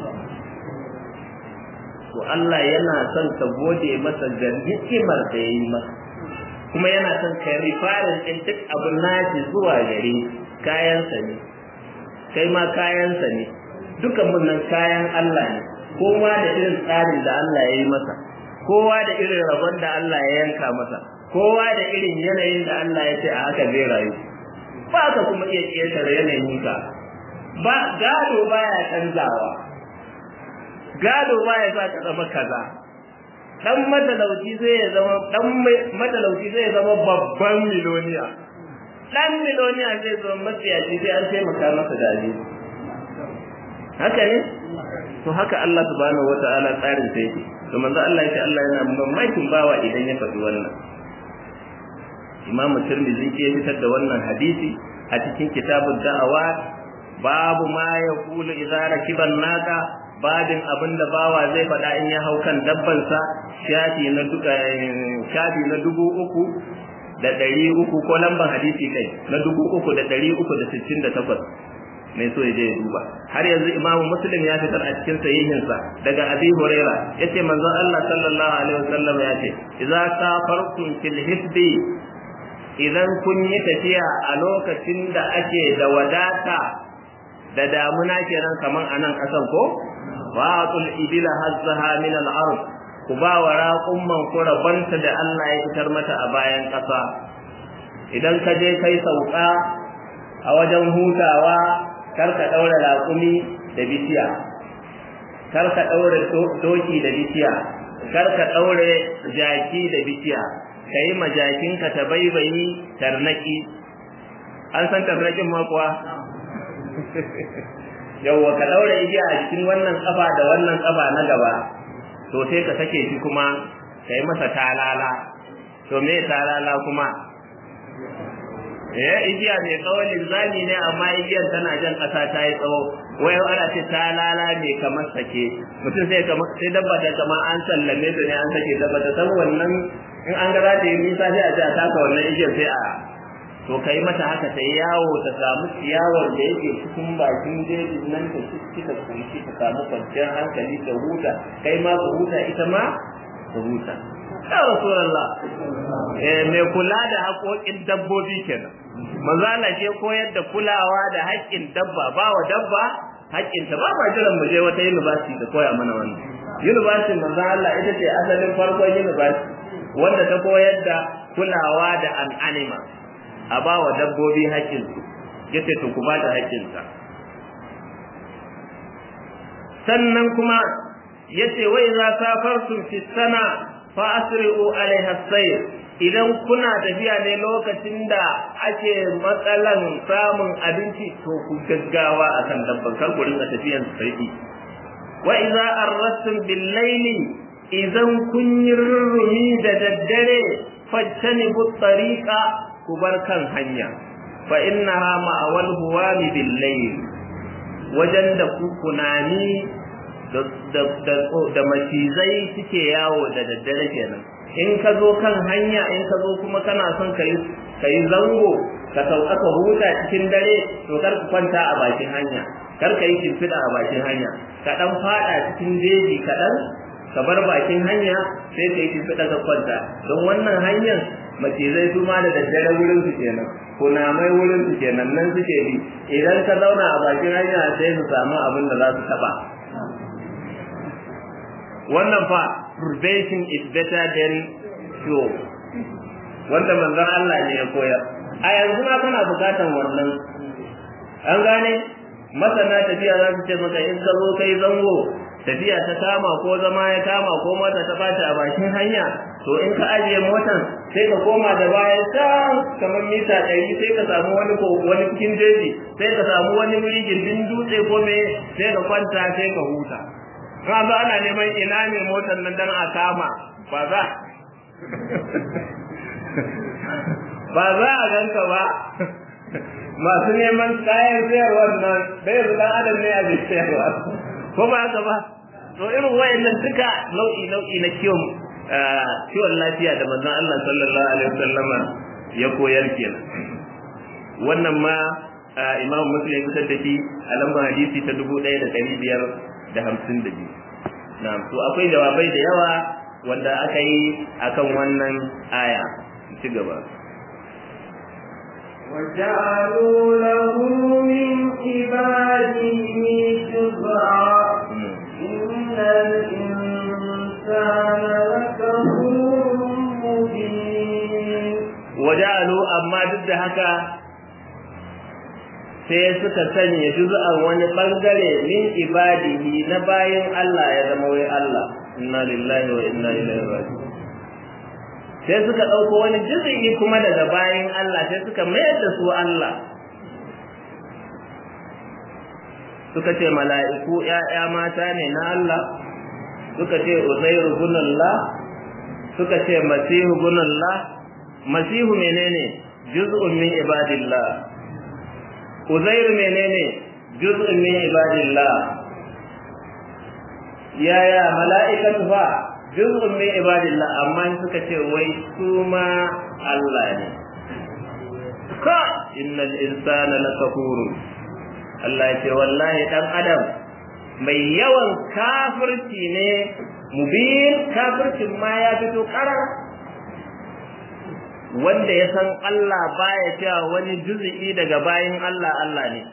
A: to Allah yana son ka gode masa ga hikimar da yayi masa kuma yana son ka rifarin din duk abun nashi zuwa gare kayansa ne kai ma kayansa ne dukan mun nan kayan Allah ne kowa da irin tsarin da Allah ya yi masa kowa da irin rabon da Allah ya yanka masa kowa da irin yanayin da Allah ya ce a haka zai rayu ba ka kuma iya ƙetare yanayin ka ba gado baya canzawa gado baya sa ka zama kaza dan matalauci zai ya zama dan matalauci zai zama babban miloniya dan miloniya zai zama matsiyaci sai an taimaka masa da haka ne to haka Allah subhanahu wata'ala tsarin sa yake to manzo Allah yake Allah yana mamakin bawa idan ya faɗi wannan Imam Tirmidhi ke fitar da wannan hadisi a cikin kitabud da'awa babu ma yaqulu idza rakiban naqa babin abinda bawa zai faɗa in ya hau kan dabban sa shafi na duka shafi na dubu uku da ɗari uku ko lamban hadisi kai na dubu uku da ɗari uku da sittin da takwas mai so ya je ya duba har yanzu imamu muslim ya fitar a cikin sahihinsa daga abi huraira yace manzon Allah sallallahu alaihi wasallam ya ce idza safartum fil hibbi idan kun yi tafiya a lokacin da ake da wadata da damuna kenan kaman anan kasan ko wa'atul ibila hazzaha min al-ard ku ba wa raƙumman ku rabanta da Allah ya fitar mata a bayan ƙasa idan ka je kai sauka a wajen hutawa kar ka ɗaura raƙumi da bishiya kar ka ɗaura doki da bishiya kar ka ɗaure jaki da bishiya ka yi majakinka ta baibayi tarnaki an san tarnakin ma kuwa yawwa ka ɗaura igiya a cikin wannan ƙafa da wannan ƙafa na gaba to sai ka sake shi kuma ka yi masa talala to me talala kuma eh igiya mai tsawon linzami ne amma igiyar tana jan ƙasa ta yi tsawo wai ana ce talala mai kamar sake mutum sai kamar sai dabba ta kamar an sallame ta ne an sake dabba ta san wannan in an ga za ta yi nisa sai a ji a taka wannan igiyar sai a to kai mata haka ta yawo ta samu ciyawar da yake cikin bakin jejin nan ta ci ta kunshi ta samu kwanciyar hankali ta huta kai ma ka huta ita ma ta huta ya rasulullah eh mai kula da haƙoƙin dabbobi kenan manzo Allah ke koyar da kulawa da haƙƙin dabba ba wa dabba haƙƙin ta ba ba jiran mu je wata university da koya mana wannan university manzo Allah ita ce asalin farkon university wanda ta koyar da kulawa da an animal a ba wa dabbobi haƙƙinsu ya ce to ku ba da haƙƙinsa sannan kuma ya ce wai za safartum fi sana fa asri'u alaiha sayr idan kuna tafiya ne lokacin da ake matsalan samun abinci to ku gaggawa akan dabban kar ku rinka tafiyan sai wa idza arrastum bil layli idan kun yi rurrumi da daddare fajtanibu tariqa ku bar kan hanya fa innaha ma'awal huwami bil layl wajen da ku kunani da da da macizai suke yawo da daddare kenan in ka zo kan hanya in ka zo kuma kana son ka yi ka yi zango ka sauka ka huta cikin dare to kar ku kwanta a bakin hanya kar ka yi shimfiɗa a bakin hanya ka ɗan faɗa cikin jeji kaɗan ka bar bakin hanya sai ka yi shimfiɗa ka kwanta don wannan hanyar macizai su ma da daddare wurin su kenan kunamai wurin su kenan nan suke bi idan ka zauna a bakin hanya sai su samu abin da za su taɓa wannan fa prevention is better than cure wanda manzon Allah ne ya koyar a yanzu ma kana bukatan wannan an gane masana tafiya za su ce maka in ka zo kai zango tafiya ta kama ko zama ya kama ko mota ta bata a bakin hanya to in ka ajiye motan sai ka koma da baya can kamar mita ɗari sai ka samu wani ko wani cikin jeji sai ka samu wani wuri gindin dutse ko me sai ka kwanta sai ka huta ka zo ana neman ina ne motar nan dan a kama ba za ba za a ganka ba masu neman kayan sayarwar nan bai yanzu dan adam ne a bai sayarwa ko ba haka ba to irin wayannan duka nau'i nau'i na kiwon kiwon lafiya da manzon Allah sallallahu alaihi wasallam ya koyar kenan wannan ma Imam Muslim ya fitar da shi a lambar hadisi ta dubu ɗaya da ɗari biyar da hamsin da biyu. Na'am, to akwai jawabai da yawa wanda aka yi akan wannan aya. Ci gaba.
B: وجعلوا له من عباده جزعا إن الإنسان لكفور مبين
A: وجعلوا أما ضد هكا sai suka sanya juz'an wani bangare min ibadihi na bayin Allah ya zama wai Allah inna lillahi wa inna ilaihi raji'un sai suka dauko wani juz'i kuma daga bayin Allah sai suka mayar da su Allah suka ce mala'iku ‘ya'ya mata ne na Allah suka ce uzairu gunallah suka ce masihu gunallah masihu menene juz'un min ibadillah uzairu menene juz'un min ibadillah yaya mala'ikatu fa juz'un min ibadillah amma suka ce wai su ma Allah ne ka innal insana lakafurun Allah ya ce wallahi dan adam mai yawan kafirci ne mubin kafircin ma ya fito karar wanda ya san Allah baya cewa wani juz'i daga bayin Allah Allah ne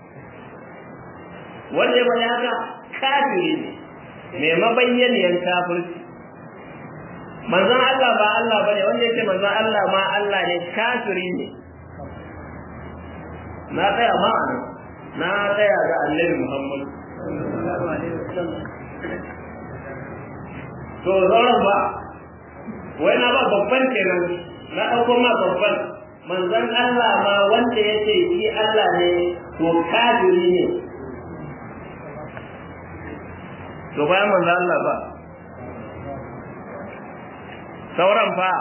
A: wanda ya bani haka kafiri ne mai mabayyaniyar kafirci manzon Allah ba Allah bane wanda yake manzon Allah ma Allah ne kafiri ne na tsaya ma na tsaya ga Annabi Muhammad to zauren ba wai na ba babban kenan na ɗauko ma babban manzon Allah ma wanda ya ce shi Allah ne to kafiri ne to bayan manzon Allah ba sauran fa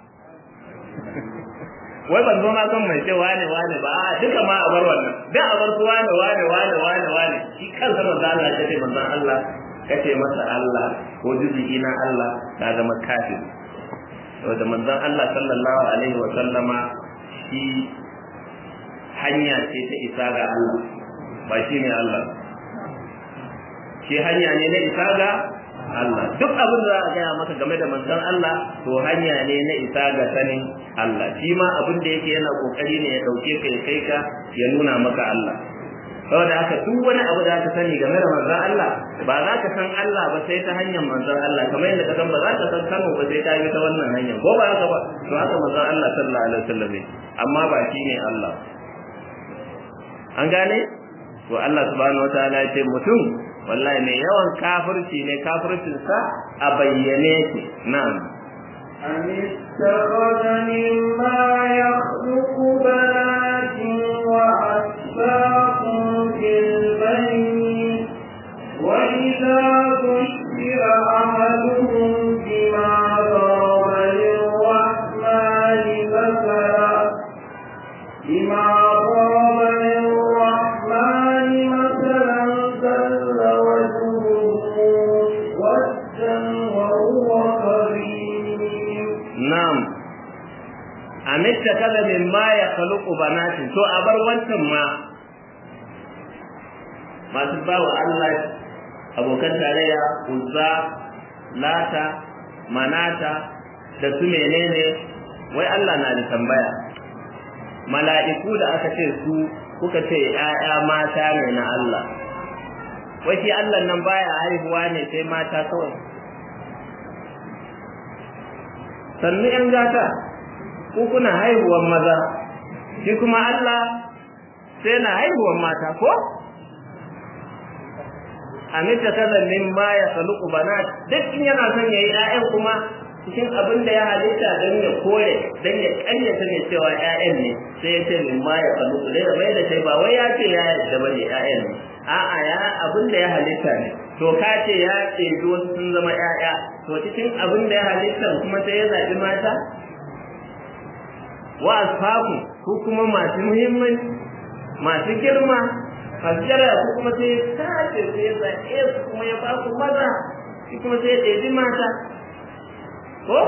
A: wai ban zo na son mai ce wane wane ba a duka ma a bar wannan da a bar su wane wane wane wane wane shi kansa manzon Allah ya ce manzon Allah kace masa Allah ko juzu'i na Allah ka zama kafir da manzon Allah sallallahu alaihi wa sallama shi hanya ce ta isa ga Allah ba shi ne Allah shi hanya ne na isa ga Allah duk abin da za a gaya maka game da manzon Allah to hanya ne na isa ga sanin Allah shi ma abin da yake yana kokari ne ya dauke ka ya kai ka ya nuna maka Allah saboda haka duk wani abu da ka sani game da manzon Allah ba za ka san Allah ba sai ta hanyar manzon Allah kamar yadda ka san ba za ka san Kano ba sai ta bi ta wannan hanyar ko ba haka ba to haka manzon Allah sallallahu alaihi wasallam ne amma ba shi ne Allah an gane to Allah subhanahu wataala ya ce mutum wallahi mai yawan kafirci ne kafircin sa a bayyane shi na'am
B: أم اتخذ مما يخلق بنات وأسباط في البنين وإذا بشر أحدهم بما ضرب للرحمن مثلا بما ضرب للرحمن مثلا ظل وجهه مسودا وهو كريم
A: na'am amitta kaza min ma ya khaluqu banatin to a bar wancan ma masu ba wa Allah abokan tarayya uzza lata manata da su menene wai Allah na da tambaya mala'iku da aka ce su kuka ce ‘ya'ya mata ne na Allah wai shi Allah nan baya haihuwa ne sai mata kawai sannu ‘yan gata ko kuna haihuwan maza shi kuma Allah sai na haihuwan mata ko? Amita kaza min ma ya saluku bana duk in yana son ya yi ‘ya'yan kuma cikin abin da ya halitta don ya kore don ya ƙaryata ne cewa ‘ya'yan ne sai ya ce min ma ya saluku dai da mai da sai ba wai ya ce ya yadda ba ne ‘ya'yan ne a'a ya abin da ya halitta ne to ka ce ya ce wasu sun zama ‘ya'ya to cikin abin da ya halitta kuma sai ya zaɓi mata wa asfaku ko kuma masu muhimmanci masu girma fasjara ko kuma sai ya tace sai ya zaɓe su kuma ya ba su maza shi kuma sai ya ɗebi mata ko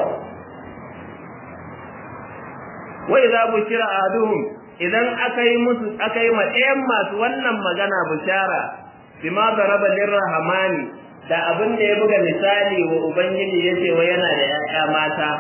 A: wa idza bushira ahaduhum idan aka yi musu aka yi ma ɗayan masu wannan magana bushara bima daraba lirrahmani da abin da ya buga misali wa ubangiji yace wa yana da ƴaƴa mata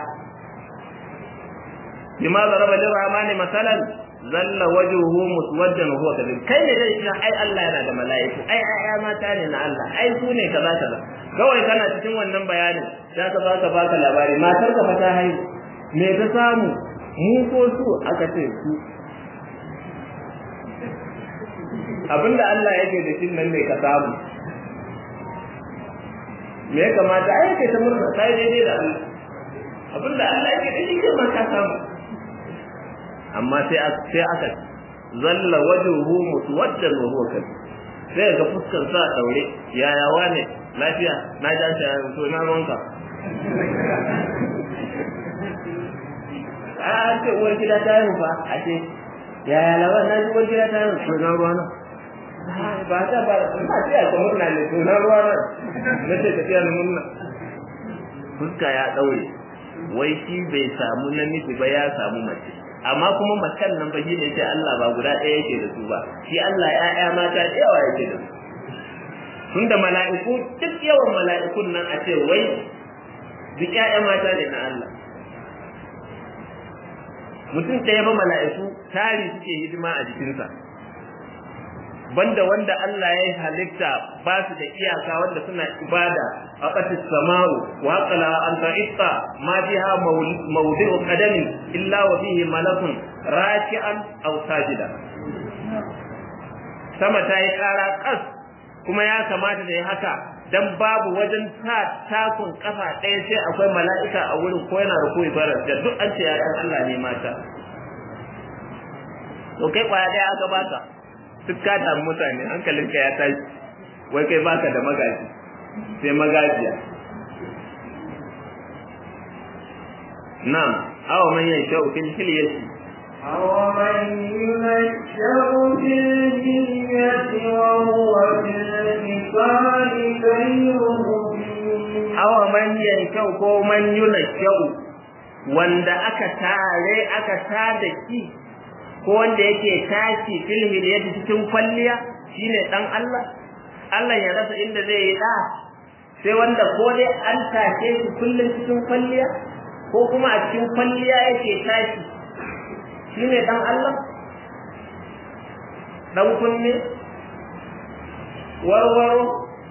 A: bima daraba lirrahmani masalan zalla wajhuhu muswaddan huwa kadhib kai ne dai shi ai Allah yana da mala'iku ai ƴaƴa mata ne na Allah ai su ne kaza kaza kawai kana cikin wannan bayanin za ka baka baka labari matar ka ta haihu me ta samu mu ko su aka ce su abinda Allah yake da shin nan ne ka samu me ya kamata ai kai ta murna kai daidai da Allah abinda Allah yake da shi kai ma ka samu amma sai sai aka zalla wajhuhu muswaddan wa huwa kadhib sai ga fuskar sa daure yaya wane lafiya na ja shi to na ruwanka a ce uwar gida ta yi fa a ce yaya lawan na ji uwar gida ta yi to na ruwana ba ta ba ba ta yi ta murna ne to na ruwana na ce tafiya na murna fuska ya daure wai shi bai samu namiji ba ya samu mace amma kuma macen nan ba shine sai Allah ba guda ɗaya yake da su ba shi Allah ƴaƴa mata da yawa yake da su tunda mala'iku duk yawan mala'ikun nan a ce wai duk ƴaƴa mata ne na Allah mutum ɗaya ba mala'iku tari suke hidima a jikinsa banda wanda Allah ya halitta ba su da iyaka wanda suna ibada a ƙasar samaru wa qala an ta'itta ma biha mawdi'u qadami illa wa fihi malakun raki'an aw sajida sama ta yi ƙara ƙas kuma ya kamata da ya haka dan babu wajen ta takun kafa ɗaya sai akwai mala'ika a wurin ko yana da koyi barar da duk an ce yayan Allah ne mata to kai kwaya ɗaya aka baka duk ka damu mutane hankalinka ya tashi wai kai baka da magaji sai magajiya na'am awa man yanshau fil hilyati
B: أومن ينشأ في الجنية وهو في الخصام غير مبين
A: awa man yanshau ko man yunashau wanda aka tare aka tada ki ko wanda yake tashi fil hilyati cikin kwalliya shine dan Allah Allah ya rasa inda zai yi da sai wanda ko dai an tashe shi kullum cikin kwalliya ko kuma a cikin kwalliya yake tashi shine dan Allah dan kunne warwaro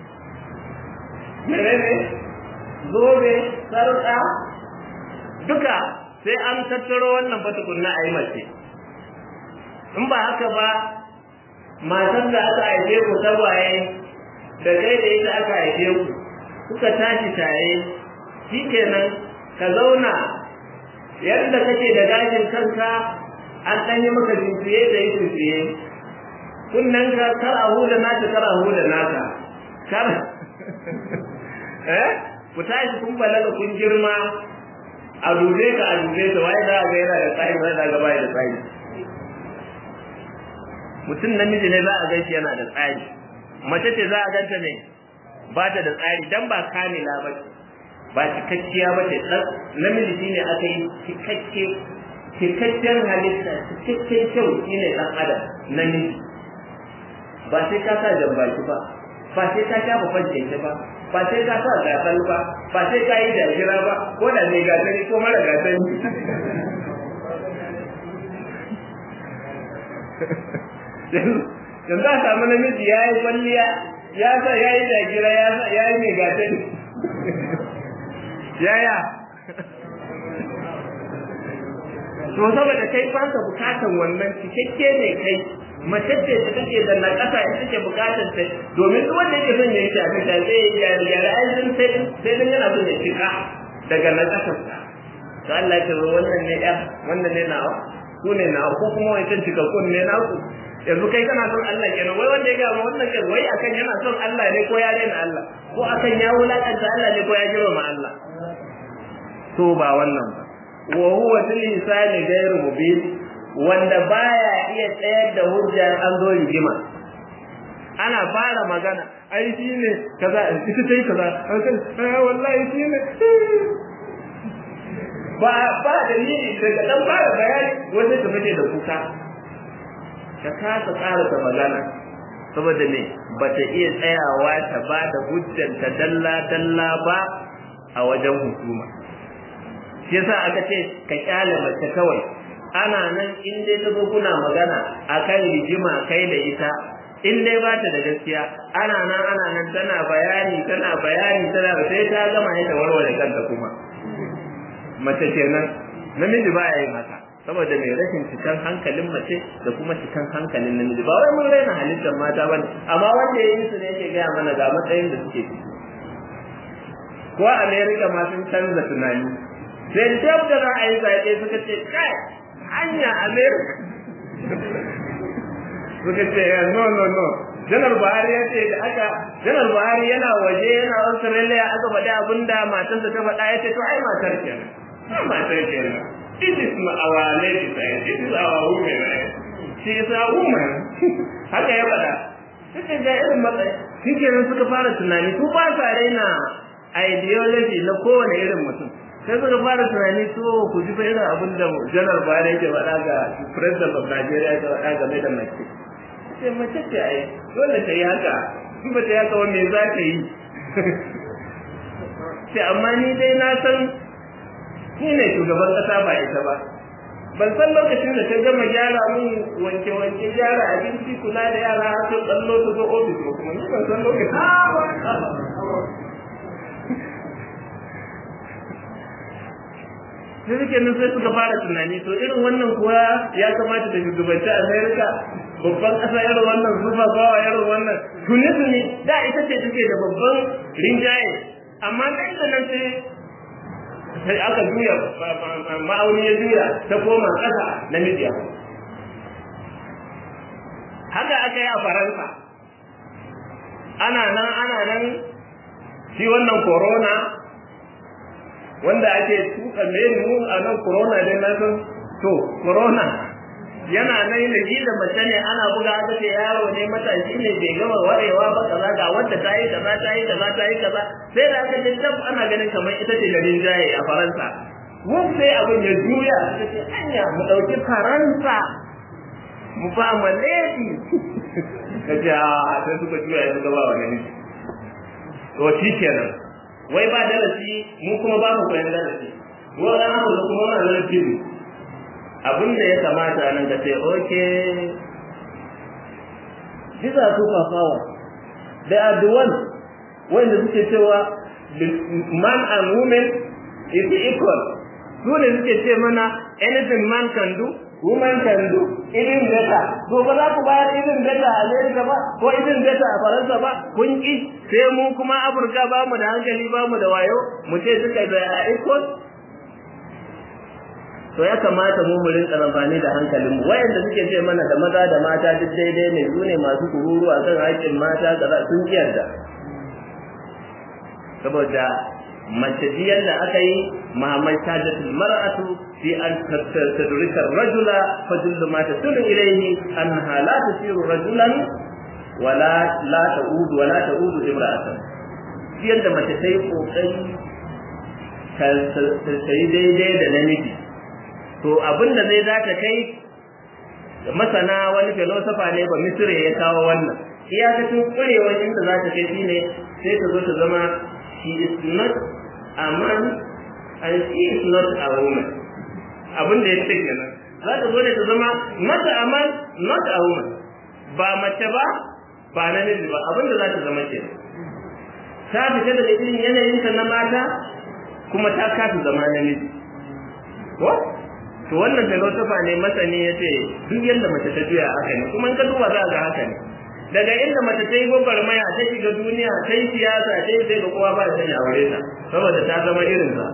A: menene zobe sarƙa duka sai an tattaro wannan ba tukunna a yi mace in ba haka ba matan da aka haife ku tagwaye da kai da ita aka haife ku kuka tashi tare shikenan ka zauna yadda kake da gashin kanka an ɗan yi maka jinsiye da yi jinsiye kunnen ka kar a hula naka kar a hula naka kar eh ku tashi kun balaga kun girma a dube ka a dube ka wai za a ga yana da tsari wai za a ga bai da tsari mutum namiji ne za a gan shi yana da tsari mace ce za a ganta ne ba ta da tsari dan ba kamila ba ce ba cikakkiya ba ce dan namiji shine aka yi cikakke cikakken halitta cikakken kyau shine dan adam namiji ba sai ka sa jambaki ba ba sai ka sha babban keke ba ba sai ka sa gasar ba ba sai ka yi jajira ba ko da mai gasari ko mara gasari yanzu a samu namiji ya yi kwalliya ya sa ya yi jajira ya yi mai gasari yaya to saboda kai ba ka bukatan wannan cikakke ne kai mace ce da take da na kasa ita take bukatar ta domin duk wanda yake son ya yi shafi da zai yi ya ya ra'ayin sai sai dan yana son ya cika daga na kasar sa to Allah ya ce wannan ne ya wannan ne nawa ku ne nawa ko kuma wancan cikakkun ne naku yanzu kai kana son Allah kenan wai wanda ya ga ma wannan kai wai akan yana son Allah ne ko ya rena Allah ko akan ya wulakanta Allah ne ko ya girma Allah to ba wannan ba wa huwa fil insani ghayru mubin wanda baya iya tsayar da hujjar an zo rigima ana fara magana ai shine kaza ita sai kaza ai wallahi shine ba ba dalili daga dan fara bayani wanda ta fice da kuka ka kasa tsara ta magana saboda me bata iya tsayawa ta ba da hujjar ta dalla dalla ba a wajen hukuma shi yasa aka ce ka kyale mace kawai ana nan in dai ta zo kuna magana akan rigima kai da ita in dai ba ta da gaskiya ana nan ana nan tana bayani tana bayani tana sai ta gama ita warware kanta kuma mace kenan namiji ba ya yin haka saboda mai rashin cikan hankalin mace da kuma cikan hankalin namiji ba wai mun raina halittar mata bane amma wanda ya yi su ne yake gaya mana ga matsayin da suke ciki ko America ma sun canza tunani sai dab da za a yi zaɓe suka ce kai hanya america suka ce no no no janar buhari ya ce da aka janar buhari yana waje yana australia aka faɗi abin da matarsa ta faɗa ya ce to ai matar kenan ai matar kenan this is our lady side this is our woman right she is our woman haka ya faɗa suka ga irin matsayi shi kenan suka fara tunani su ba sa raina ideology na kowane irin mutum sai suka fara tunani to ku ji irin abin da janar Buhari yake faɗa ga president of Nigeria yake faɗa game da mace sai mace ce ai dole ta yi haka in ba ta yi haka wa me za ta yi sai amma ni dai na san ni ne shugaban ƙasa ba ita ba ban san lokacin da ta gama gyara mun wanke wanke gyara abinci kula da yara har sun tsallo su zo ofis ba kuma ni ban san lokacin sai suke nan sai suka fara tunani to irin wannan kuwa ya kamata da shugabanci america babban ƙasa irin wannan zuba bawa irin wannan tuni tuni da ita ce take da babban rinjaye amma nan da nan sai sai aka juya ma'auni ya juya ta koma ƙasa na midiya haka aka yi a faransa ana nan ana nan shi wannan corona wanda ake tuka mu a nan corona dai na san to corona yana nan da shi da mace ne ana buga aka ce yaro ne matashi ne bai gama warewa ba kaza ga wanda ta yi kaza ta yi kaza ta yi kaza sai da aka ce tab ana ganin kamar ita ce da rinjaye a faransa mun sai abin ya juya suka ce anya mu ɗauki faransa mu ba ma lady kace a sai suka juya ya suka ba wa ne to shi kenan wai ba darasi mu kuma ba mu koyan darasi wannan abu da kuma wannan darasi ne abin da ya kamata nan ka ce okay these are super power they are the one wanda suke cewa man and woman is equal su ne suke ce mana anything man can do woman can do even better to ba za ku bayar even better a America ba ko even better a Faransa ba kun ki sai mu kuma Afirka ba mu da hankali ba mu da wayo mu ce suka da equal to ya kamata mu mu rinka amfani da hankalin mu wayanda suke ce mana da maza da mata duk daidai ne su ne masu kururu a kan haƙƙin mata kaza sun yarda saboda mace biyar da aka yi Muhammad Sajat mar'atu fi an tadrika rajula fa kullu ma tasulu ilayhi annaha la tasiru rajulan wala la ta'udu wala ta'udu imra'atan biyar da mace ta yi kokari ta yi daidai da namiji to abin da zai zata kai masana wani filosofa ne ba misire ya kawo wannan iyakacin kurewar inda za ta kai shine sai ta zo ta zama she is not a man and she is not a woman abin da ya ce kenan za ta zo ne ta zama not a man not a woman ba mace ba ba namiji ba abin da za ta zama kenan ta fita daga irin yanayinta na mata kuma ta kasa zama namiji ko to wannan filosofa ne masani ya ce duk yadda mace ta juya haka ne kuma in ka duba za ga haka ne daga inda mace ta yi gwagwarmaya ta shiga duniya ta yi siyasa ta yi sai ga kowa ba da sanya aure ta saboda ta zama irin sa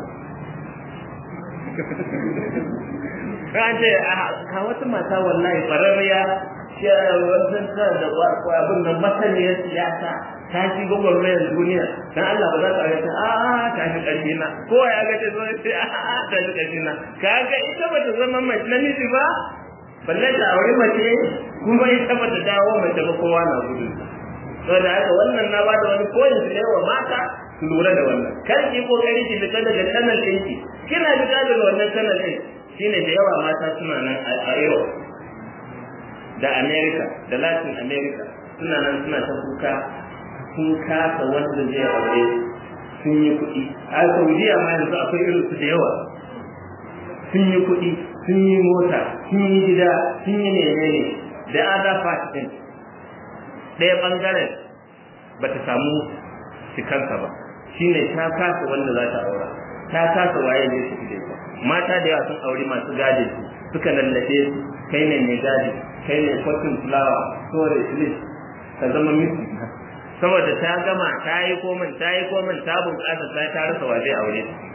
A: kan ce a wata mata wallahi fararriya wannan ta da abin nan masaniyar siyasa ta shi gwagwarmayar duniya dan Allah ba za ta ga a a ta shi ƙarfi na ko ya ga ta zo sai a a ta shi ƙarfi na kaga ita bata zama mace namiji ba balle ta aure mace kuma ita bata dawo mace ba kowa na gudu saboda haka wannan na ba da wani koyin su ne wa mata su lura da wannan kar ki kokari ki fita daga channel ɗinki kina fita daga wannan channel ɗin shine da yawa mata suna nan a Europe da America da Latin America suna nan suna ta kuka sun kasa wanda zai aure sun yi kuɗi a Saudiya ma yanzu akwai irin su da yawa sun yi kuɗi sun yi mota sun yi gida sun yi menene da other part din ɗaya ɓangaren ba ta samu cikansa ba shine ta kasa wanda za ta aura ta kasa waye ne su da ita mata da yawa sun auri masu gadi su suka lallabe su kai ne mai gadi kai ne cotton flower storage list ka zama misi saboda ta gama ta yi komin ta yi komin ta bunƙasa ta ta rasa wa zai aure ta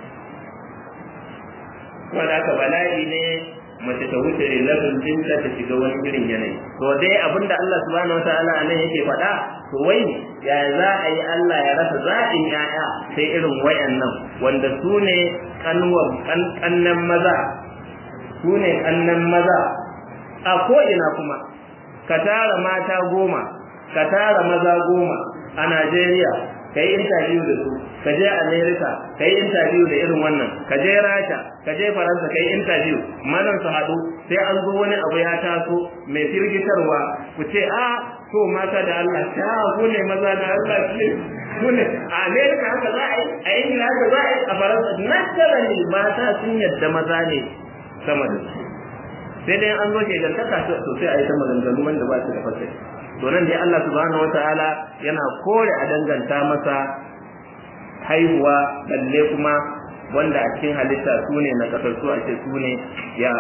A: wanda aka bala'i ne mace ta wuce level dinta ta shiga wani irin yanayi to dai abinda Allah subhanahu wataala nan yake faɗa to wai ya za a yi Allah ya rasa zaɓin yaya sai irin wayannan wanda su ne kannan maza su ne kannan maza a ko'ina kuma ka tara mata goma ka tara maza goma a Najeriya ka yi interview da su ka je america ka yi interview da irin wannan ka je rasha ka je faransa ka yi interview manan su haɗu sai an zo wani abu ya taso mai firgitarwa ku ce a to mata da Allah ta ku ne maza da Allah ce ku ne a america haka za a yi a ingila haka za a yi a faransa naturally mata sun yadda maza ne sama da su sai dai an zo ke gantaka sosai a yi ta maganganu wanda ba su da fasai to nan dai Allah subhanahu wataala yana kore a danganta masa haihuwa balle kuma wanda a cikin halitta su ne na kasar su a ce su ne ya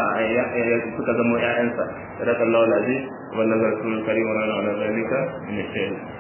A: suka zama ƴaƴansa sadakallahu alazim wannan rasulul karim wa ala zalika min